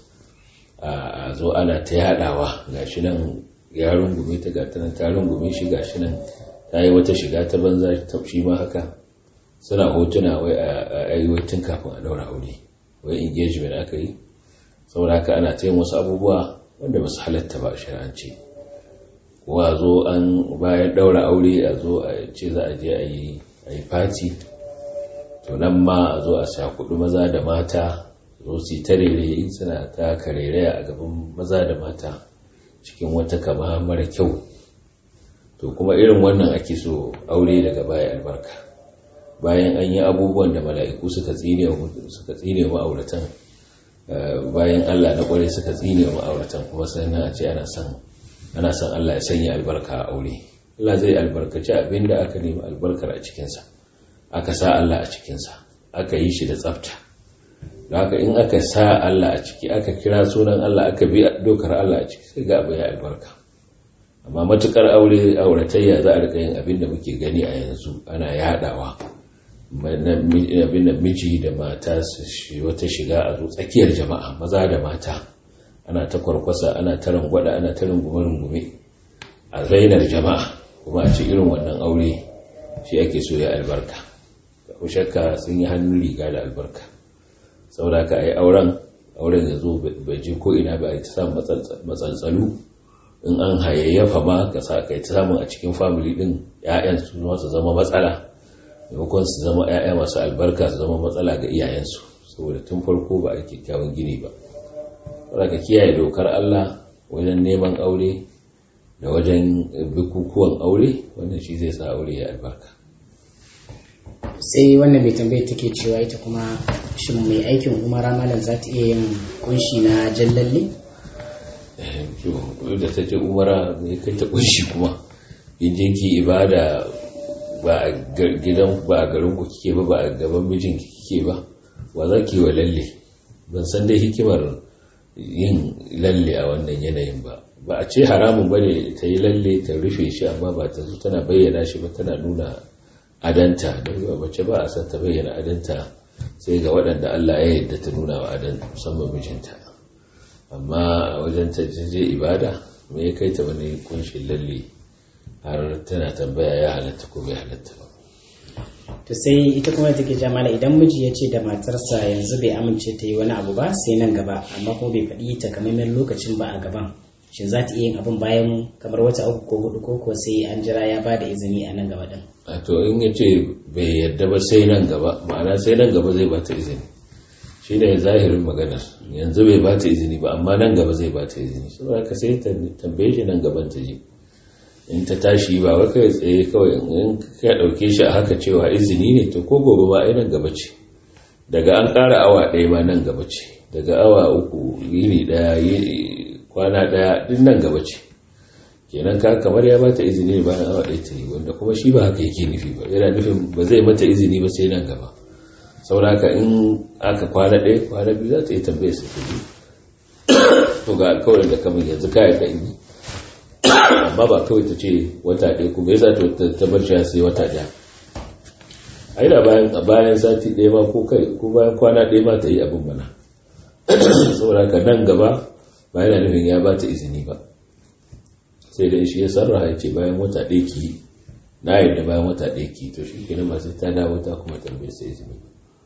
a zo ana ta yadawa gashi nan ya rungume ta gata nan ta rungume shi gashi nan ta yi wata shiga ta banza ta shi ma haka suna hotuna wai a aiwatin kafin a daura aure wai engagement aka yi saboda haka ana ta yin wasu abubuwa wanda ba su halatta ba a shari'ance ko a zo an bayan daura aure a zo a ce za a je a yi fati to nan ma a zo a sha kudu maza da mata zo su ta rere suna ta karereya a gaban maza da mata cikin wata kama mara kyau to kuma irin wannan ake so aure daga baya albarka bayan an yi abubuwan da mala'iku suka tsine suka tsine ma'auratan bayan Allah na kware suka tsine ma'auratan kuma sannan a ce ana son ana son Allah ya sanya albarka a aure Allah zai albarkaci abinda aka nemi albarkar a cikinsa aka sa Allah a cikinsa aka yi shi da tsafta da haka in aka sa Allah a ciki aka kira sunan Allah aka bi dokar Allah a ciki sai ga abu ya albarka amma matukar aure auratayya za a rika yin abin da muke gani a yanzu ana yadawa abin da miji da mata su wata shiga a zo tsakiyar jama'a maza da mata ana ta kwarkwasa ana ta rangwada ana ta rungume-rungume a zainar jama'a kuma a ci irin wannan aure shi ake so ya albarka ko shakka sun yi hannun riga da albarka saboda ka yi auren auren ya zo bai je ko ina ba a ta samun matsaltsalu in an hayayyafa ma ka sa kai ta samun a cikin family din ƴaƴan su su zama matsala maimakon su zama ƴaƴa masu albarka su zama matsala ga iyayensu saboda tun farko ba a kyakkyawan gini ba saboda ka kiyaye dokar Allah wajen neman aure da wajen bukukuwan aure wannan shi zai sa aure ya albarka sai wannan mai tambayar take cewa ita kuma shin mai aikin umara malam za ta iya yin kunshi na jallalle? da ta ce umara mai kai ta kunshi kuma in je ki ibada ba a gidan ba a garin ku kike ba ba a gaban mijin kike ba wa za ki wa lalle ban san dai hikimar yin lalle a wannan yanayin ba ba a ce haramun bane ta yi lalle ta rufe shi amma ba ta zo tana bayyana shi ba tana nuna adanta don yi mace ba a san ta bayyana adanta sai ga waɗanda Allah ya yadda ta nuna wa adan musamman mijinta amma wajen ta je ibada me ya kai ta wani kunshin lalle har tana tambaya ya halatta ko bai halatta ba to sai ita kuma take jamala idan miji ya ce da matarsa yanzu bai amince ta yi wani abu ba sai nan gaba amma kuma bai faɗi takamaiman lokacin ba a gaban shin za ta iya yin abin bayan kamar wata uku ko hudu ko kuwa sai an jira ya ba da izini a nan gaba din a to in ya ce bai yadda ba sai nan gaba ma'ana sai nan gaba zai bata izini shi ne zahirin maganar yanzu bai bata izini ba amma nan gaba zai bata izini saboda ka sai tambaye shi nan gaban ta je in ta tashi ba wai kai tsaye kawai in ka dauke shi a haka cewa izini ne to ko gobe ba ai nan gaba ce daga an ƙara awa ɗaya ma nan gaba ce daga awa uku yini ɗaya kwana ɗaya duk nan gaba ce kenan ka kamar ya bata izini bayan awa ɗaya ta yi wanda kuma shi ba haka yake nufi ba yana nufin ba zai mata izini ba sai nan gaba sauraka in aka kwana ɗaya kwana biyu za ta yi tambaye su kuɗi to ga alkawarin da kamar yanzu ka yarda in yi amma ba kawai ta ce wata ɗaya kuma ya za ta bar shi sai wata ɗaya a da bayan bayan sati ɗaya ma ko kai ko bayan kwana ɗaya ma ta yi abin mana saboda ka nan gaba ba yana nufin ya ba ta izini ba sai da shi ya sarraha ya ce bayan wata ɗaya ki na yadda bayan wata ɗaya ki to shi kenan masu ta dawo ta kuma tambaye sai izini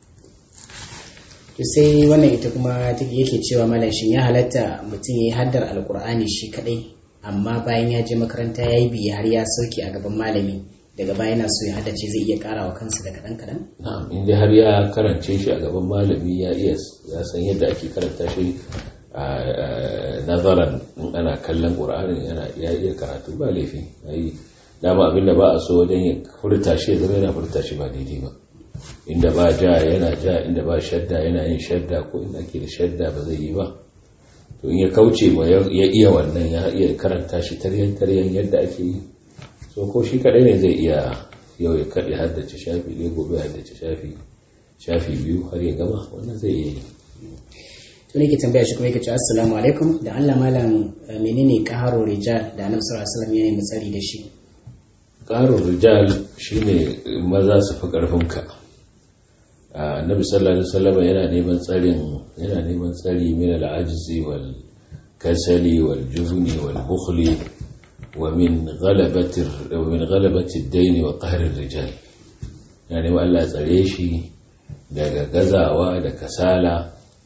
to sai wannan ita kuma yake cewa malam shin ya halatta mutum ya yi haddar alkur'ani shi kadai amma bayan ya je makaranta ya yi biya har ya sauke a gaban malami daga baya yana so ya haddace zai iya kara wa kansa da kaɗan kaɗan? na'am inda har ya karance shi a gaban malami ya iya ya san yadda ake karanta shi a nazaran in ana kallon ƙur'anin yana ya iya karatu ba laifi yi dama abinda ba a so wajen ya furta shi ya zama yana furta shi ba daidai ba inda ba ja yana ja inda ba shadda yana yin shadda ko inda ake da shadda ba zai yi ba to in ya kauce ma ya iya wannan ya iya karanta shi taryan taryan yadda ake yi so ko shi kadai ne zai iya yau ya kaɗe haddace shafi ne gobe haddace shafi shafi biyu har ya gama wannan zai iya yi to ne ke tambaya shi kuma yake cewa assalamu alaikum da Allah malam menene qaharo rijal da annabi sallallahu alaihi wasallam ya yi tsari da shi qaharo rijal shine maza su fi karfin ka annabi sallallahu alaihi wasallam yana neman tsarin yana neman tsari min al-ajzi wal kasali wal jubni wal bukhli wa min ghalabati wa min ghalabati ad-dayn wa qahr ar-rijal yani Allah ya tsare shi daga gazawa da kasala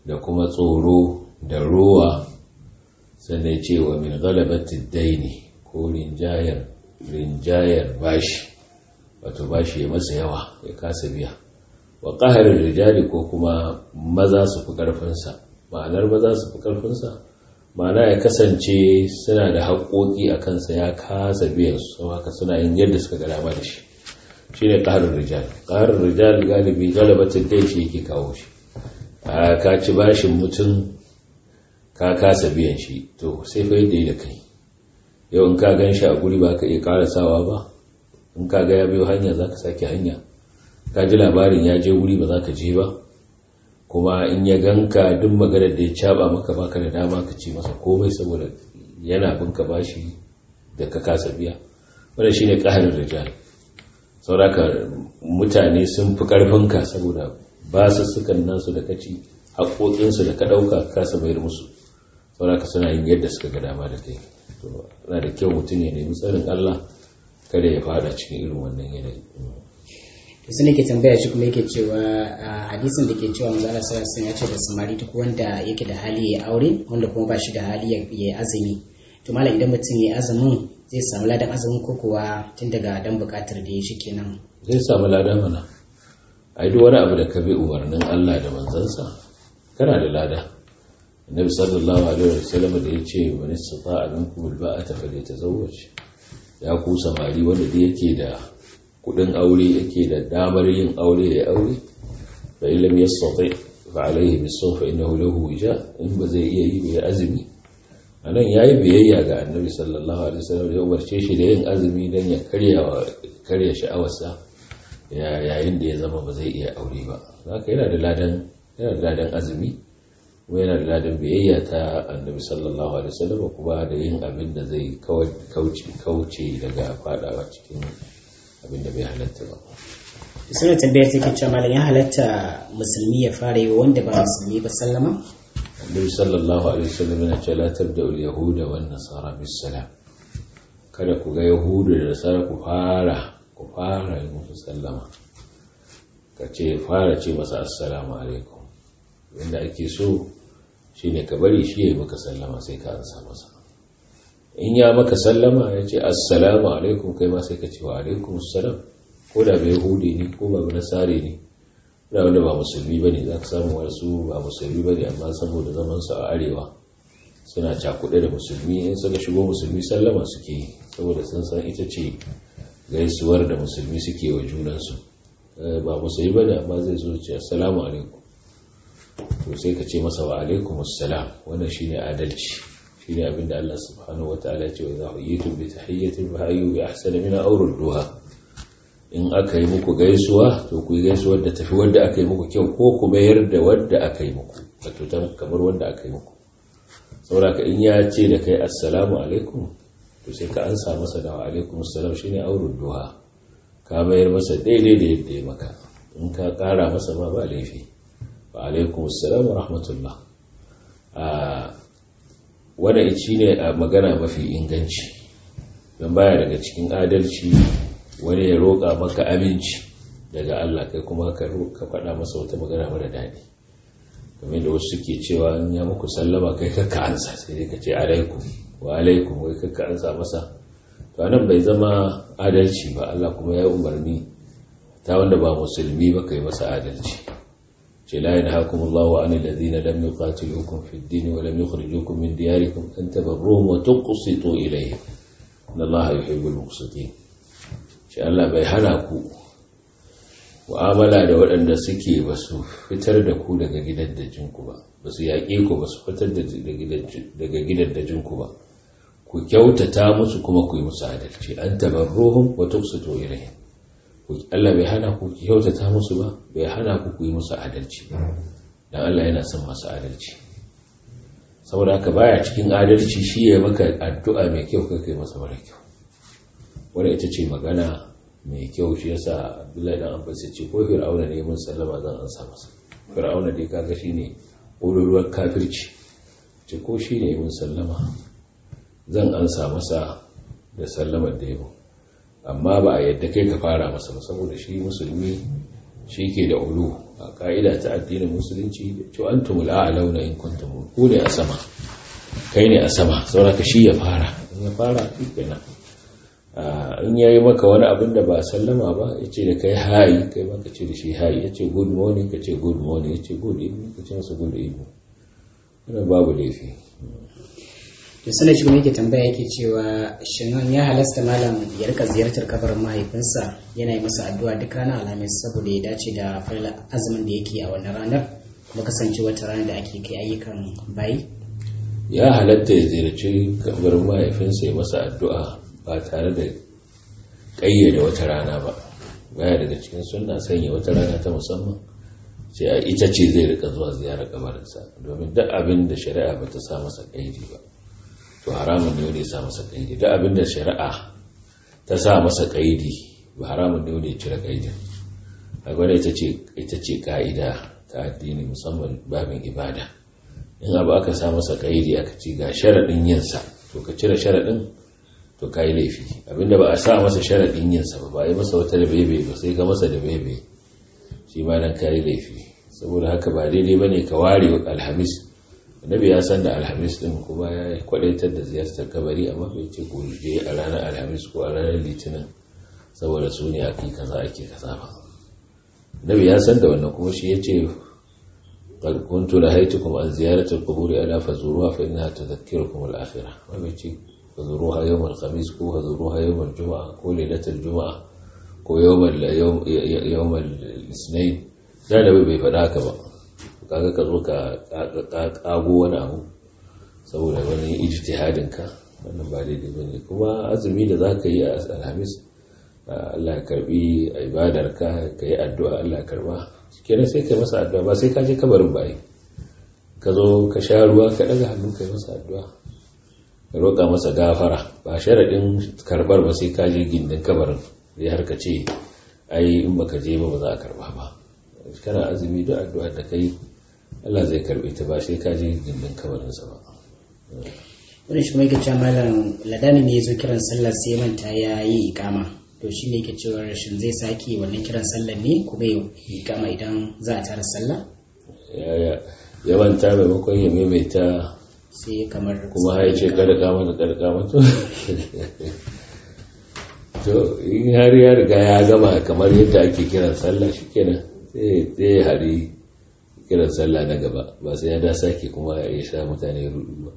da kuma tsoro da rowa sannan ce wa min galabatin daini ko rinjayar rinjayar bashi wato bashi ya masa yawa ya kasa biya wa ƙaharin rijali ko kuma maza su fi ƙarfinsa ma'anar maza su fi ƙarfinsa ma'ana ya kasance suna da haƙoƙi a kansa ya kasa biyan su haka suna yin yadda suka ga dama da shi shi ne ƙaharin rijal ƙaharin rijal galibi galabatin dai shi yake kawo shi a ka ci bashin mutum ka kasa biyan shi to sai fa yadda yi da kai yau in ka gan shi a guri ba ka iya karasawa ba in ka ga ya biyo hanya za ka sake hanya ka ji labarin ya je wuri ba za ka je ba kuma in ya ganka duk maganar da ya caba maka baka da dama ka ce masa komai saboda yana bin ka bashi da ka kasa biya wannan shine qahrul rijal sauraka mutane sun fi karfin ka saboda ba su sukan nasu da kaci haƙoƙinsu da ka ɗauka ka kasa bayar musu sauraka suna yin yadda suka ga dama da kai to na da kyau mutum ya nemi tsarin Allah kada ya fada cikin irin wannan yanayi to sai nake tambaya shi kuma yake cewa hadisin da ke cewa manzo Allah sallallahu alaihi ya ce da samari duk wanda yake da hali ya aure wanda kuma ba shi da hali ya yi azumi to malam idan mutum ya azumin zai samu ladan azumin ko kuwa tun daga dan bukatar da ya shi kenan zai samu ladan mana ai duk wani abu da ka bi umarnin Allah da manzansa kana da lada annabi sallallahu alaihi wasallam da ya ce man istata'a minkum alba'ata falyatazawwaj ya ku samari wanda da yake da kudin aure yake da damar yin aure ya aure fa in lam yastati fa alayhi bisawm fa innahu lahu wija in ba zai iya yi bai azumi anan yayi biyayya ga annabi sallallahu alaihi wasallam ya umarce shi da yin azumi dan ya karya karya sha'awarsa yayin da ya zama ba zai iya aure ba haka yana da ladan yana da ladan azumi kuma yana da ladan biyayya ta annabi sallallahu alaihi wasallam kuma da yin abin da zai kauce kauce daga fadawa cikin abin da bai halatta ba suna tambayar take cewa malam ya halatta musulmi ya fara yi wanda ba musulmi ba sallama annabi sallallahu alaihi wasallam yana cewa la tabda al yahuda wan nasara bis salam kada ku ga yahudu da nasara ku fara ku fara yi musu sallama ka ce fara ce masa assalamu alaikum wanda ake so shine ka bari shi ya yi maka sallama sai ka ansa masa in ya maka sallama ya ce assalamu alaikum kai ma sai ka ce wa alaikum assalam ko da bai hudi ne ko ba nasare ne da wanda ba musulmi ba ne za ka samu wasu ba musulmi ba ne amma saboda zamansu a arewa suna cakuɗe da musulmi in suka shigo musulmi sallama suke yi saboda sun san ita ce gaisuwar da musulmi suke wa junansu ba musulmi ba ne amma zai zo ce assalamu alaikum to sai ka ce masa wa alaikum assalam wannan shine adalci shine abin da Allah subhanahu wataala ya ce wa idza huyitum bi tahiyyatin fa hayyu bi ahsani min aw rudduha in aka yi muku gaisuwa to ku yi gaisuwar da tafi wanda aka yi muku kyau ko ku mayar da wanda aka yi muku wato ta kamar wanda aka yi muku saboda in ya ce da kai assalamu alaikum to sai ka ansa masa da wa alaikum assalam shine aw rudduha ka mayar masa daidai da yadda ya maka in ka kara masa ma ba laifi wa alaikum assalam wa rahmatullah wadda shi ne a magana mafi inganci don baya daga cikin adalci wani ya roƙa maka aminci daga Allah kai kuma ka faɗa masa wata magana mara daɗi kamar da wasu suke cewa in ya muku sallama kai kakka ansa sai dai ka ce alaikum wa alaikum wai kakka ansa masa to anan bai zama adalci ba Allah kuma ya umarni ta wanda ba musulmi ba kai masa adalci لا ينهاكم الله عن الذين لم يقاتلوكم في الدين ولم يخرجوكم من دياركم أن تبروهم وتقسطوا إليهم إن الله يحب المقسطين شاء الله bai hana ku mu'amala da waɗanda suke ba su fitar da ku daga gidan dajinku ba ba su yaƙe ku ba su fitar daga gidan dajinku ba ku kyautata musu kuma ku yi musu adalci an tabarruhum wa tuqsitu ilayhim Allah bai hana ku kyautata musu ba bai hana ku ku yi musu adalci dan Allah yana son masu adalci saboda haka baya cikin adalci shi ya maka addu'a mai kyau kai kai masa mara kyau wanda ita ce magana mai kyau shi yasa Abdullahi dan Abbas ya ce ko Fir'auna ne mun sallama zan ansa masa Fir'auna dai kaga shine ƙololuwar kafirci ce ko shi ne mun sallama zan ansa masa da sallamar da yabo amma ba a yadda kai ka fara masa ba saboda shi musulmi shi ke da ulu a ka'ida ta addinin musulunci to antumul a'launa in kuntum ku ne a sama kai ne a sama saboda ka shi ya fara in ya fara kenan in yayi maka wani abin da ba sallama ba ya ce da kai hayi kai maka ce da shi hayi ya ce good morning ka ce good morning ya ce good evening ka ce masa good evening wannan babu laifi to sanar shi yake tambaya yake cewa shin ya halasta malam ya rika ziyartar kabarin mahaifinsa yana yi masa addu'a duk ranar alhamis saboda ya dace da farla azumin da yake a wannan ranar kuma kasance wata ranar da ake kai ayyukan bayi ya halatta ya ziyarci kabarin mahaifinsa ya masa addu'a ba tare da ƙayyade wata rana ba baya daga cikin sunna sanya wata rana ta musamman sai a ita ce zai rika zuwa ziyarar kabarinsa domin duk abin da shari'a ba ta sa masa ƙaidi ba to haramun ne wanda ya sa masa ƙaidi duk abin da shari'a ta sa masa ƙaidi ba haramun ne wanda ya cire ƙaidin a gwada ita ce ka'ida ta addini musamman babin ibada in abu aka sa masa ƙaidi aka ci ga sharaɗin yinsa to ka cire sharaɗin to ka yi laifi abinda ba a sa masa sharaɗin yinsa ba ba yi masa wata da bebe ba sai ka masa da bebe shi ma nan ka yi laifi saboda haka ba daidai ba ne ka ware alhamis annabi ya san da alhamis din kuma ya kwadaitar da ziyartar kabari amma bai ce ku je a ranar alhamis ko a ranar litinin saboda su ne ake kaza ake kaza ba annabi ya san da wannan kuma shi ya ce قد كنت نهيتكم عن زيارة القبور ألا فزوروها فإنها تذكركم الآخرة وما فزوروها يوم الخميس كو فزوروها يوم الجمعة كو ليلة الجمعة كو يوم يوم يوم الاثنين لا لا bai faɗa haka ba kaga ka zo ka kago wani abu saboda wani ijtihadin ka wannan ba daidai bane kuma azumi da zaka yi a alhamis Allah ya karbi ibadar ka ka yi addu'a Allah ya karba kenan sai ka masa addu'a ba sai ka je kabarin ba ka zo ka sha ruwa ka daga hannu ka yi masa addu'a ka roƙa masa gafara ba sharaɗin karɓar ba sai ka je gindin kabarin zai har ka ce ai in baka je ba ba za a karɓa ba kana azumi duk addu'a da kai Allah zai karɓe ta ba sai ka je gindin kabarinsa ba wani shi mai cewa malam ladani ne ya zo kiran sallar sai manta ya yi ikama to shi ne ke cewa rashin zai sake wannan kiran sallar ne kuma ya yi ikama idan za a tara sallah ya manta maimakon ya maimaita sai kamar kuma ya ce kada kama da kada kama to to in har ya riga ya gama kamar yadda ake kiran sallah shikenan sai ya hari kiran sallah na gaba ba sai ya da sake kuma ya sha mutane rudu ba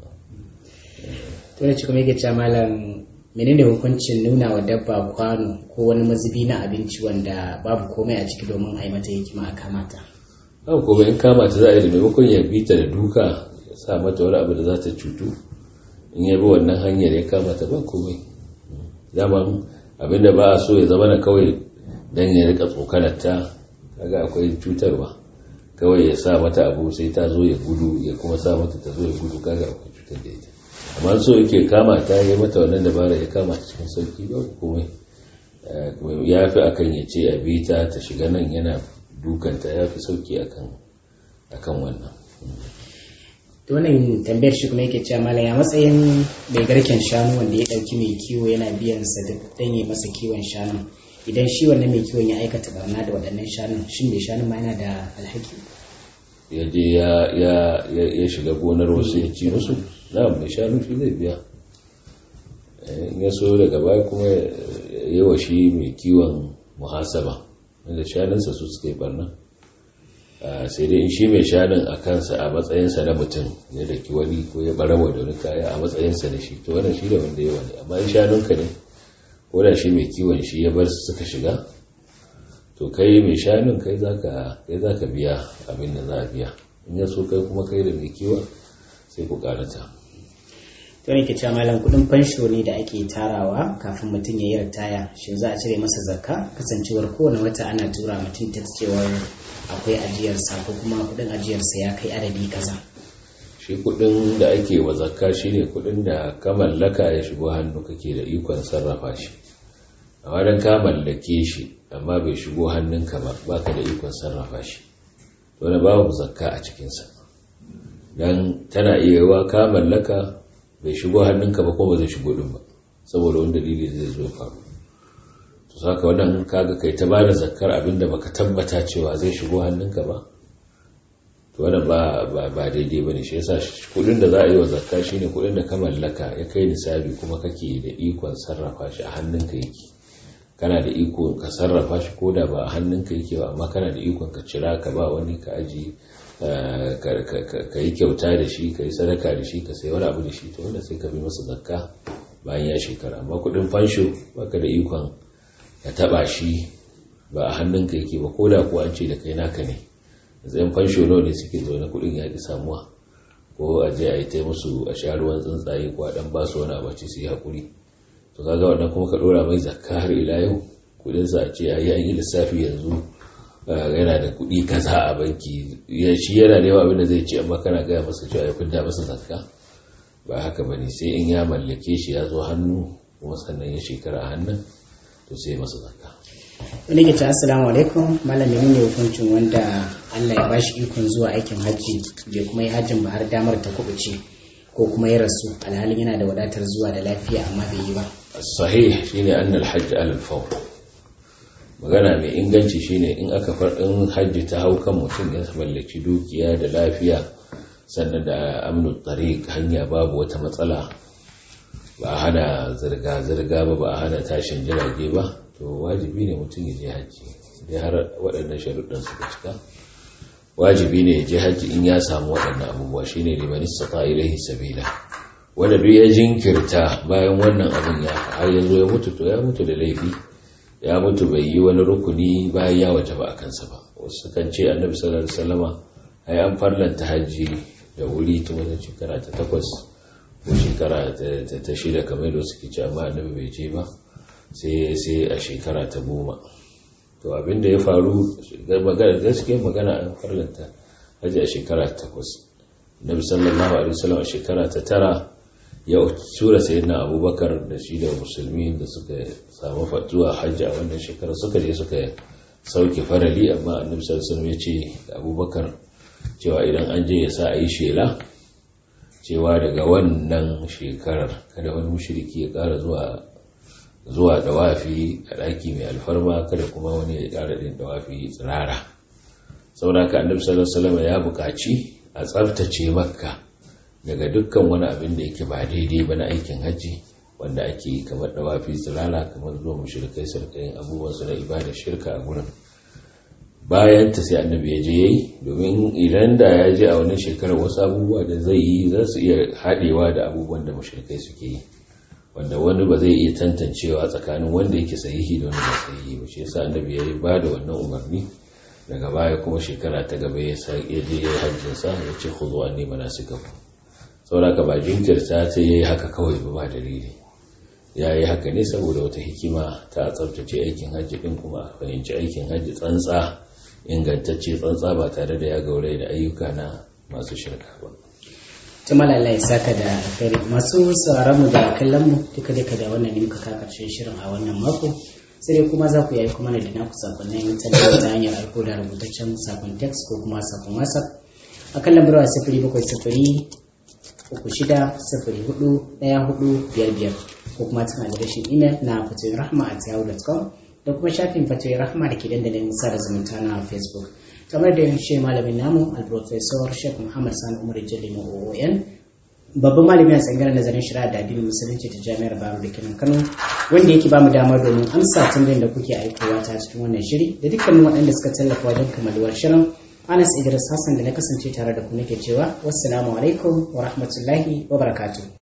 to ne kuma yake cewa malam menene hukuncin nuna wa dabba kwano ko wani mazubi na abinci wanda babu komai a ciki domin a yi mata hikima a kamata haka kuma in kama ta za a yi da maimakon ya bi ta da duka ya sa mata wani abu da za ta cutu in ya bi wannan hanyar ya kama ta ba komai zaman abinda ba a so ya zama na kawai don ya rika tsokanar ta kaga akwai cutarwa kawai ya sa mata abu sai ta zo ya gudu ya kuma sa mata ta zo ya gudu kaga akwai cutar da ita amma so yake kama ta yi mata wannan dabara ya kama ta cikin sauki ba komai ya fi akan ya ce a bi ta ta shiga nan yana dukanta ya fi sauki akan wannan wannan tambayar shi kuma yake cewa mala ya matsayin mai garken shanu wanda ya dauki mai kiwo yana biyan sa duk dan yi masa kiwon shanu idan shi wannan mai kiwon ya aikata barna da waɗannan shanun shin mai shanun ma yana da alhaki ya je ya shiga gonar wasu ya ci musu na mai shanu shi zai biya in ya so daga baya kuma ya wa shi mai kiwon muhasaba wanda shanunsa su suka yi barna sai dai in shi mai shanun a kansa a matsayinsa na mutum ne da wani ko ya barawa da wani kaya a matsayinsa da shi to wannan shi da wanda yawa ne amma in shanunka ne ko da shi mai kiwon shi ya bar su suka shiga to kai mai shanun kai zaka kai zaka biya abin da za a biya in ya so kai kuma kai da mai kiwon sai ku karata to ne ke cewa malam kudin fansho ne da ake tarawa kafin mutum ya yi ritaya shin za a cire masa zakka kasancewar kowane wata ana tura mutum ta cewar akwai ajiyarsa ko kuma kudin ajiyarsa ya kai adadi kaza shi kudin da ake wa zakka shine kudin da ka mallaka ya shigo hannu kake da ikon sarrafa shi amma dan ka mallake shi amma bai shigo hannunka ba baka da ikon sarrafa shi to da babu zakka a cikinsa dan tana iya yawa ka mallaka bai shigo hannunka ba kuma ba zai shigo din ba saboda wani dalili zai zo faru to saka wannan kaga kai ta bada zakkar abinda baka tabbata cewa zai shigo hannunka ba to wannan ba ba ba daidai bane shi yasa kudin da za a yi wa zakka shine kudin da ka mallaka ya kai nisabi kuma kake da ikon sarrafa shi a hannunka yake kana da iko ka sarrafa shi ko da ba a hannunka yake ba amma kana da ikon ka cira ka ba wani ka aji ka yi kyauta da shi ka yi sadaka da shi ka sai wani abu da shi to wanda sai ka bi masa zakka bayan ya shekara amma kudin fansho baka da ikon ka taba shi ba a hannunka yake ba ko da kuwa an ce da kai naka ne yanzu fansho nawa ne suke zaune kudin ya ki samuwa ko a je a yi ta musu a sha ruwan tsuntsaye ko a dan ba su wani abaci su yi haƙuri to kaga wannan kuma ka dora mai zakka har ila yau kudin sa a ce ayi an yi lissafi yanzu yana da kudi kaza a banki ya shi yana da yawa abin da zai ce amma kana gaya masa cewa ya fidda masa zakka ba haka bane sai in ya mallake shi ya zo hannu kuma sannan ya shekara a hannun to sai masa zakka wani ke ta assalamu alaikum malami ne hukuncin wanda Allah ya bashi ikon zuwa aikin hajji bai kuma yi hajjin ba har damar ta kubuce ko kuma ya rasu alhalin yana da wadatar zuwa da lafiya amma bai yi ba sahih shine anna al-hajj ala al-fawr magana mai inganci shine in aka faɗin hajji ta hau kan mutum ya mallaki dukiya da lafiya sannan da amnu tariq hanya babu wata matsala ba a hana zirga-zirga ba ba a hana tashin jirage ba to wajibi ne mutum ya je hajji dai har waɗannan sharuɗan suka cika wajibi ne ya je hajji in ya samu waɗannan abubuwa shine liman istata ilaihi sabila wanda duk ya jinkirta bayan wannan abin ya har yanzu ya mutu to ya mutu da laifi ya mutu bai yi wani rukuni bayan ya waje ba a kansa ba wasu kan ce annabi sallallahu alaihi wasallama ai an farlanta hajji da wuri tun wajen shekara ta takwas ko shekara ta shida kamar da suke ce amma annabi bai je ba sai a shekara ta goma to abinda ya faru gaskiyar magana an farlanta hajji a shekara ta takwas nabi sallallahu alaihi wasallam a shekara ta tara ya tura sayyidina abubakar da shi da musulmi da suka samu fatuwa hajji a wannan shekara suka je suka sauke farali amma annabi sallallahu alaihi wasallam ya ce abubakar cewa idan an je ya sa a yi shela cewa daga wannan shekarar kada wani mushriki ya ƙara zuwa zuwa dawafi a ɗaki mai alfarma kada kuma wani ya ƙara ɗin dawafi tsirara saboda ka annabi sallallahu alaihi wasallam ya buƙaci a tsaftace makka daga dukkan wani abin da yake ba daidai ba na aikin hajji wanda ake yi kamar dawafi tsirara kamar zuwa mushrikai sarkayin abubuwan su na ibada shirka a gurin bayan ta sai annabi ya je yayi domin idan da ya je a wannan shekarar wasu abubuwa da zai yi za su iya haɗewa da abubuwan da mushrikai suke yi wanda wani ba zai iya tantancewa tsakanin wanda yake sahihi da wanda ba sahihi ba shi yasa annabi ya yi ba da wannan umarni daga baya kuma shekara ta gaba ya je ya yi hajjin sa ya ce khudhu anni manasikakum saboda ka ba jinkirta ta yayi haka kawai ba ba dalili ya yi haka ne saboda wata hikima ta tsabtace aikin hajji din kuma a fahimci aikin hajji tsantsa ingantacce tsantsa ba tare da ya gaure da ayyuka na masu shirka ba ta malalai saka da alkhairi masu sauraron mu da kallon mu duka duka da wannan ne muka ka karshen shirin a wannan mako sai dai kuma za ku yi kuma da naku sakonnin talabijin ta hanyar aiko da rubutaccen sakon text ko kuma sakon whatsapp a kan lambar wa sifiri bakwai sifiri uku shida sifiri hudu ɗaya hudu biyar biyar ko kuma cikin adireshin imel na fatoyin rahma at yahoo.com da kuma shafin fatoyin rahma da ke dandalin sada zumunta na facebook kamar da shi malamin namu al-professor sheikh muhammad sani umar jalli oon babban malami a tsangar nazarin shari'a da addinin musulunci ta jami'ar baro da kenan kano wanda yake bamu damar domin amsa tambayin da kuke aikowa ta cikin wannan shiri da dukkanin waɗanda suka tallafa wajen kamaluwar shirin anas idris hassan da na kasance tare da ku nake cewa wassalamu alaikum wa rahmatullahi wa barakatuh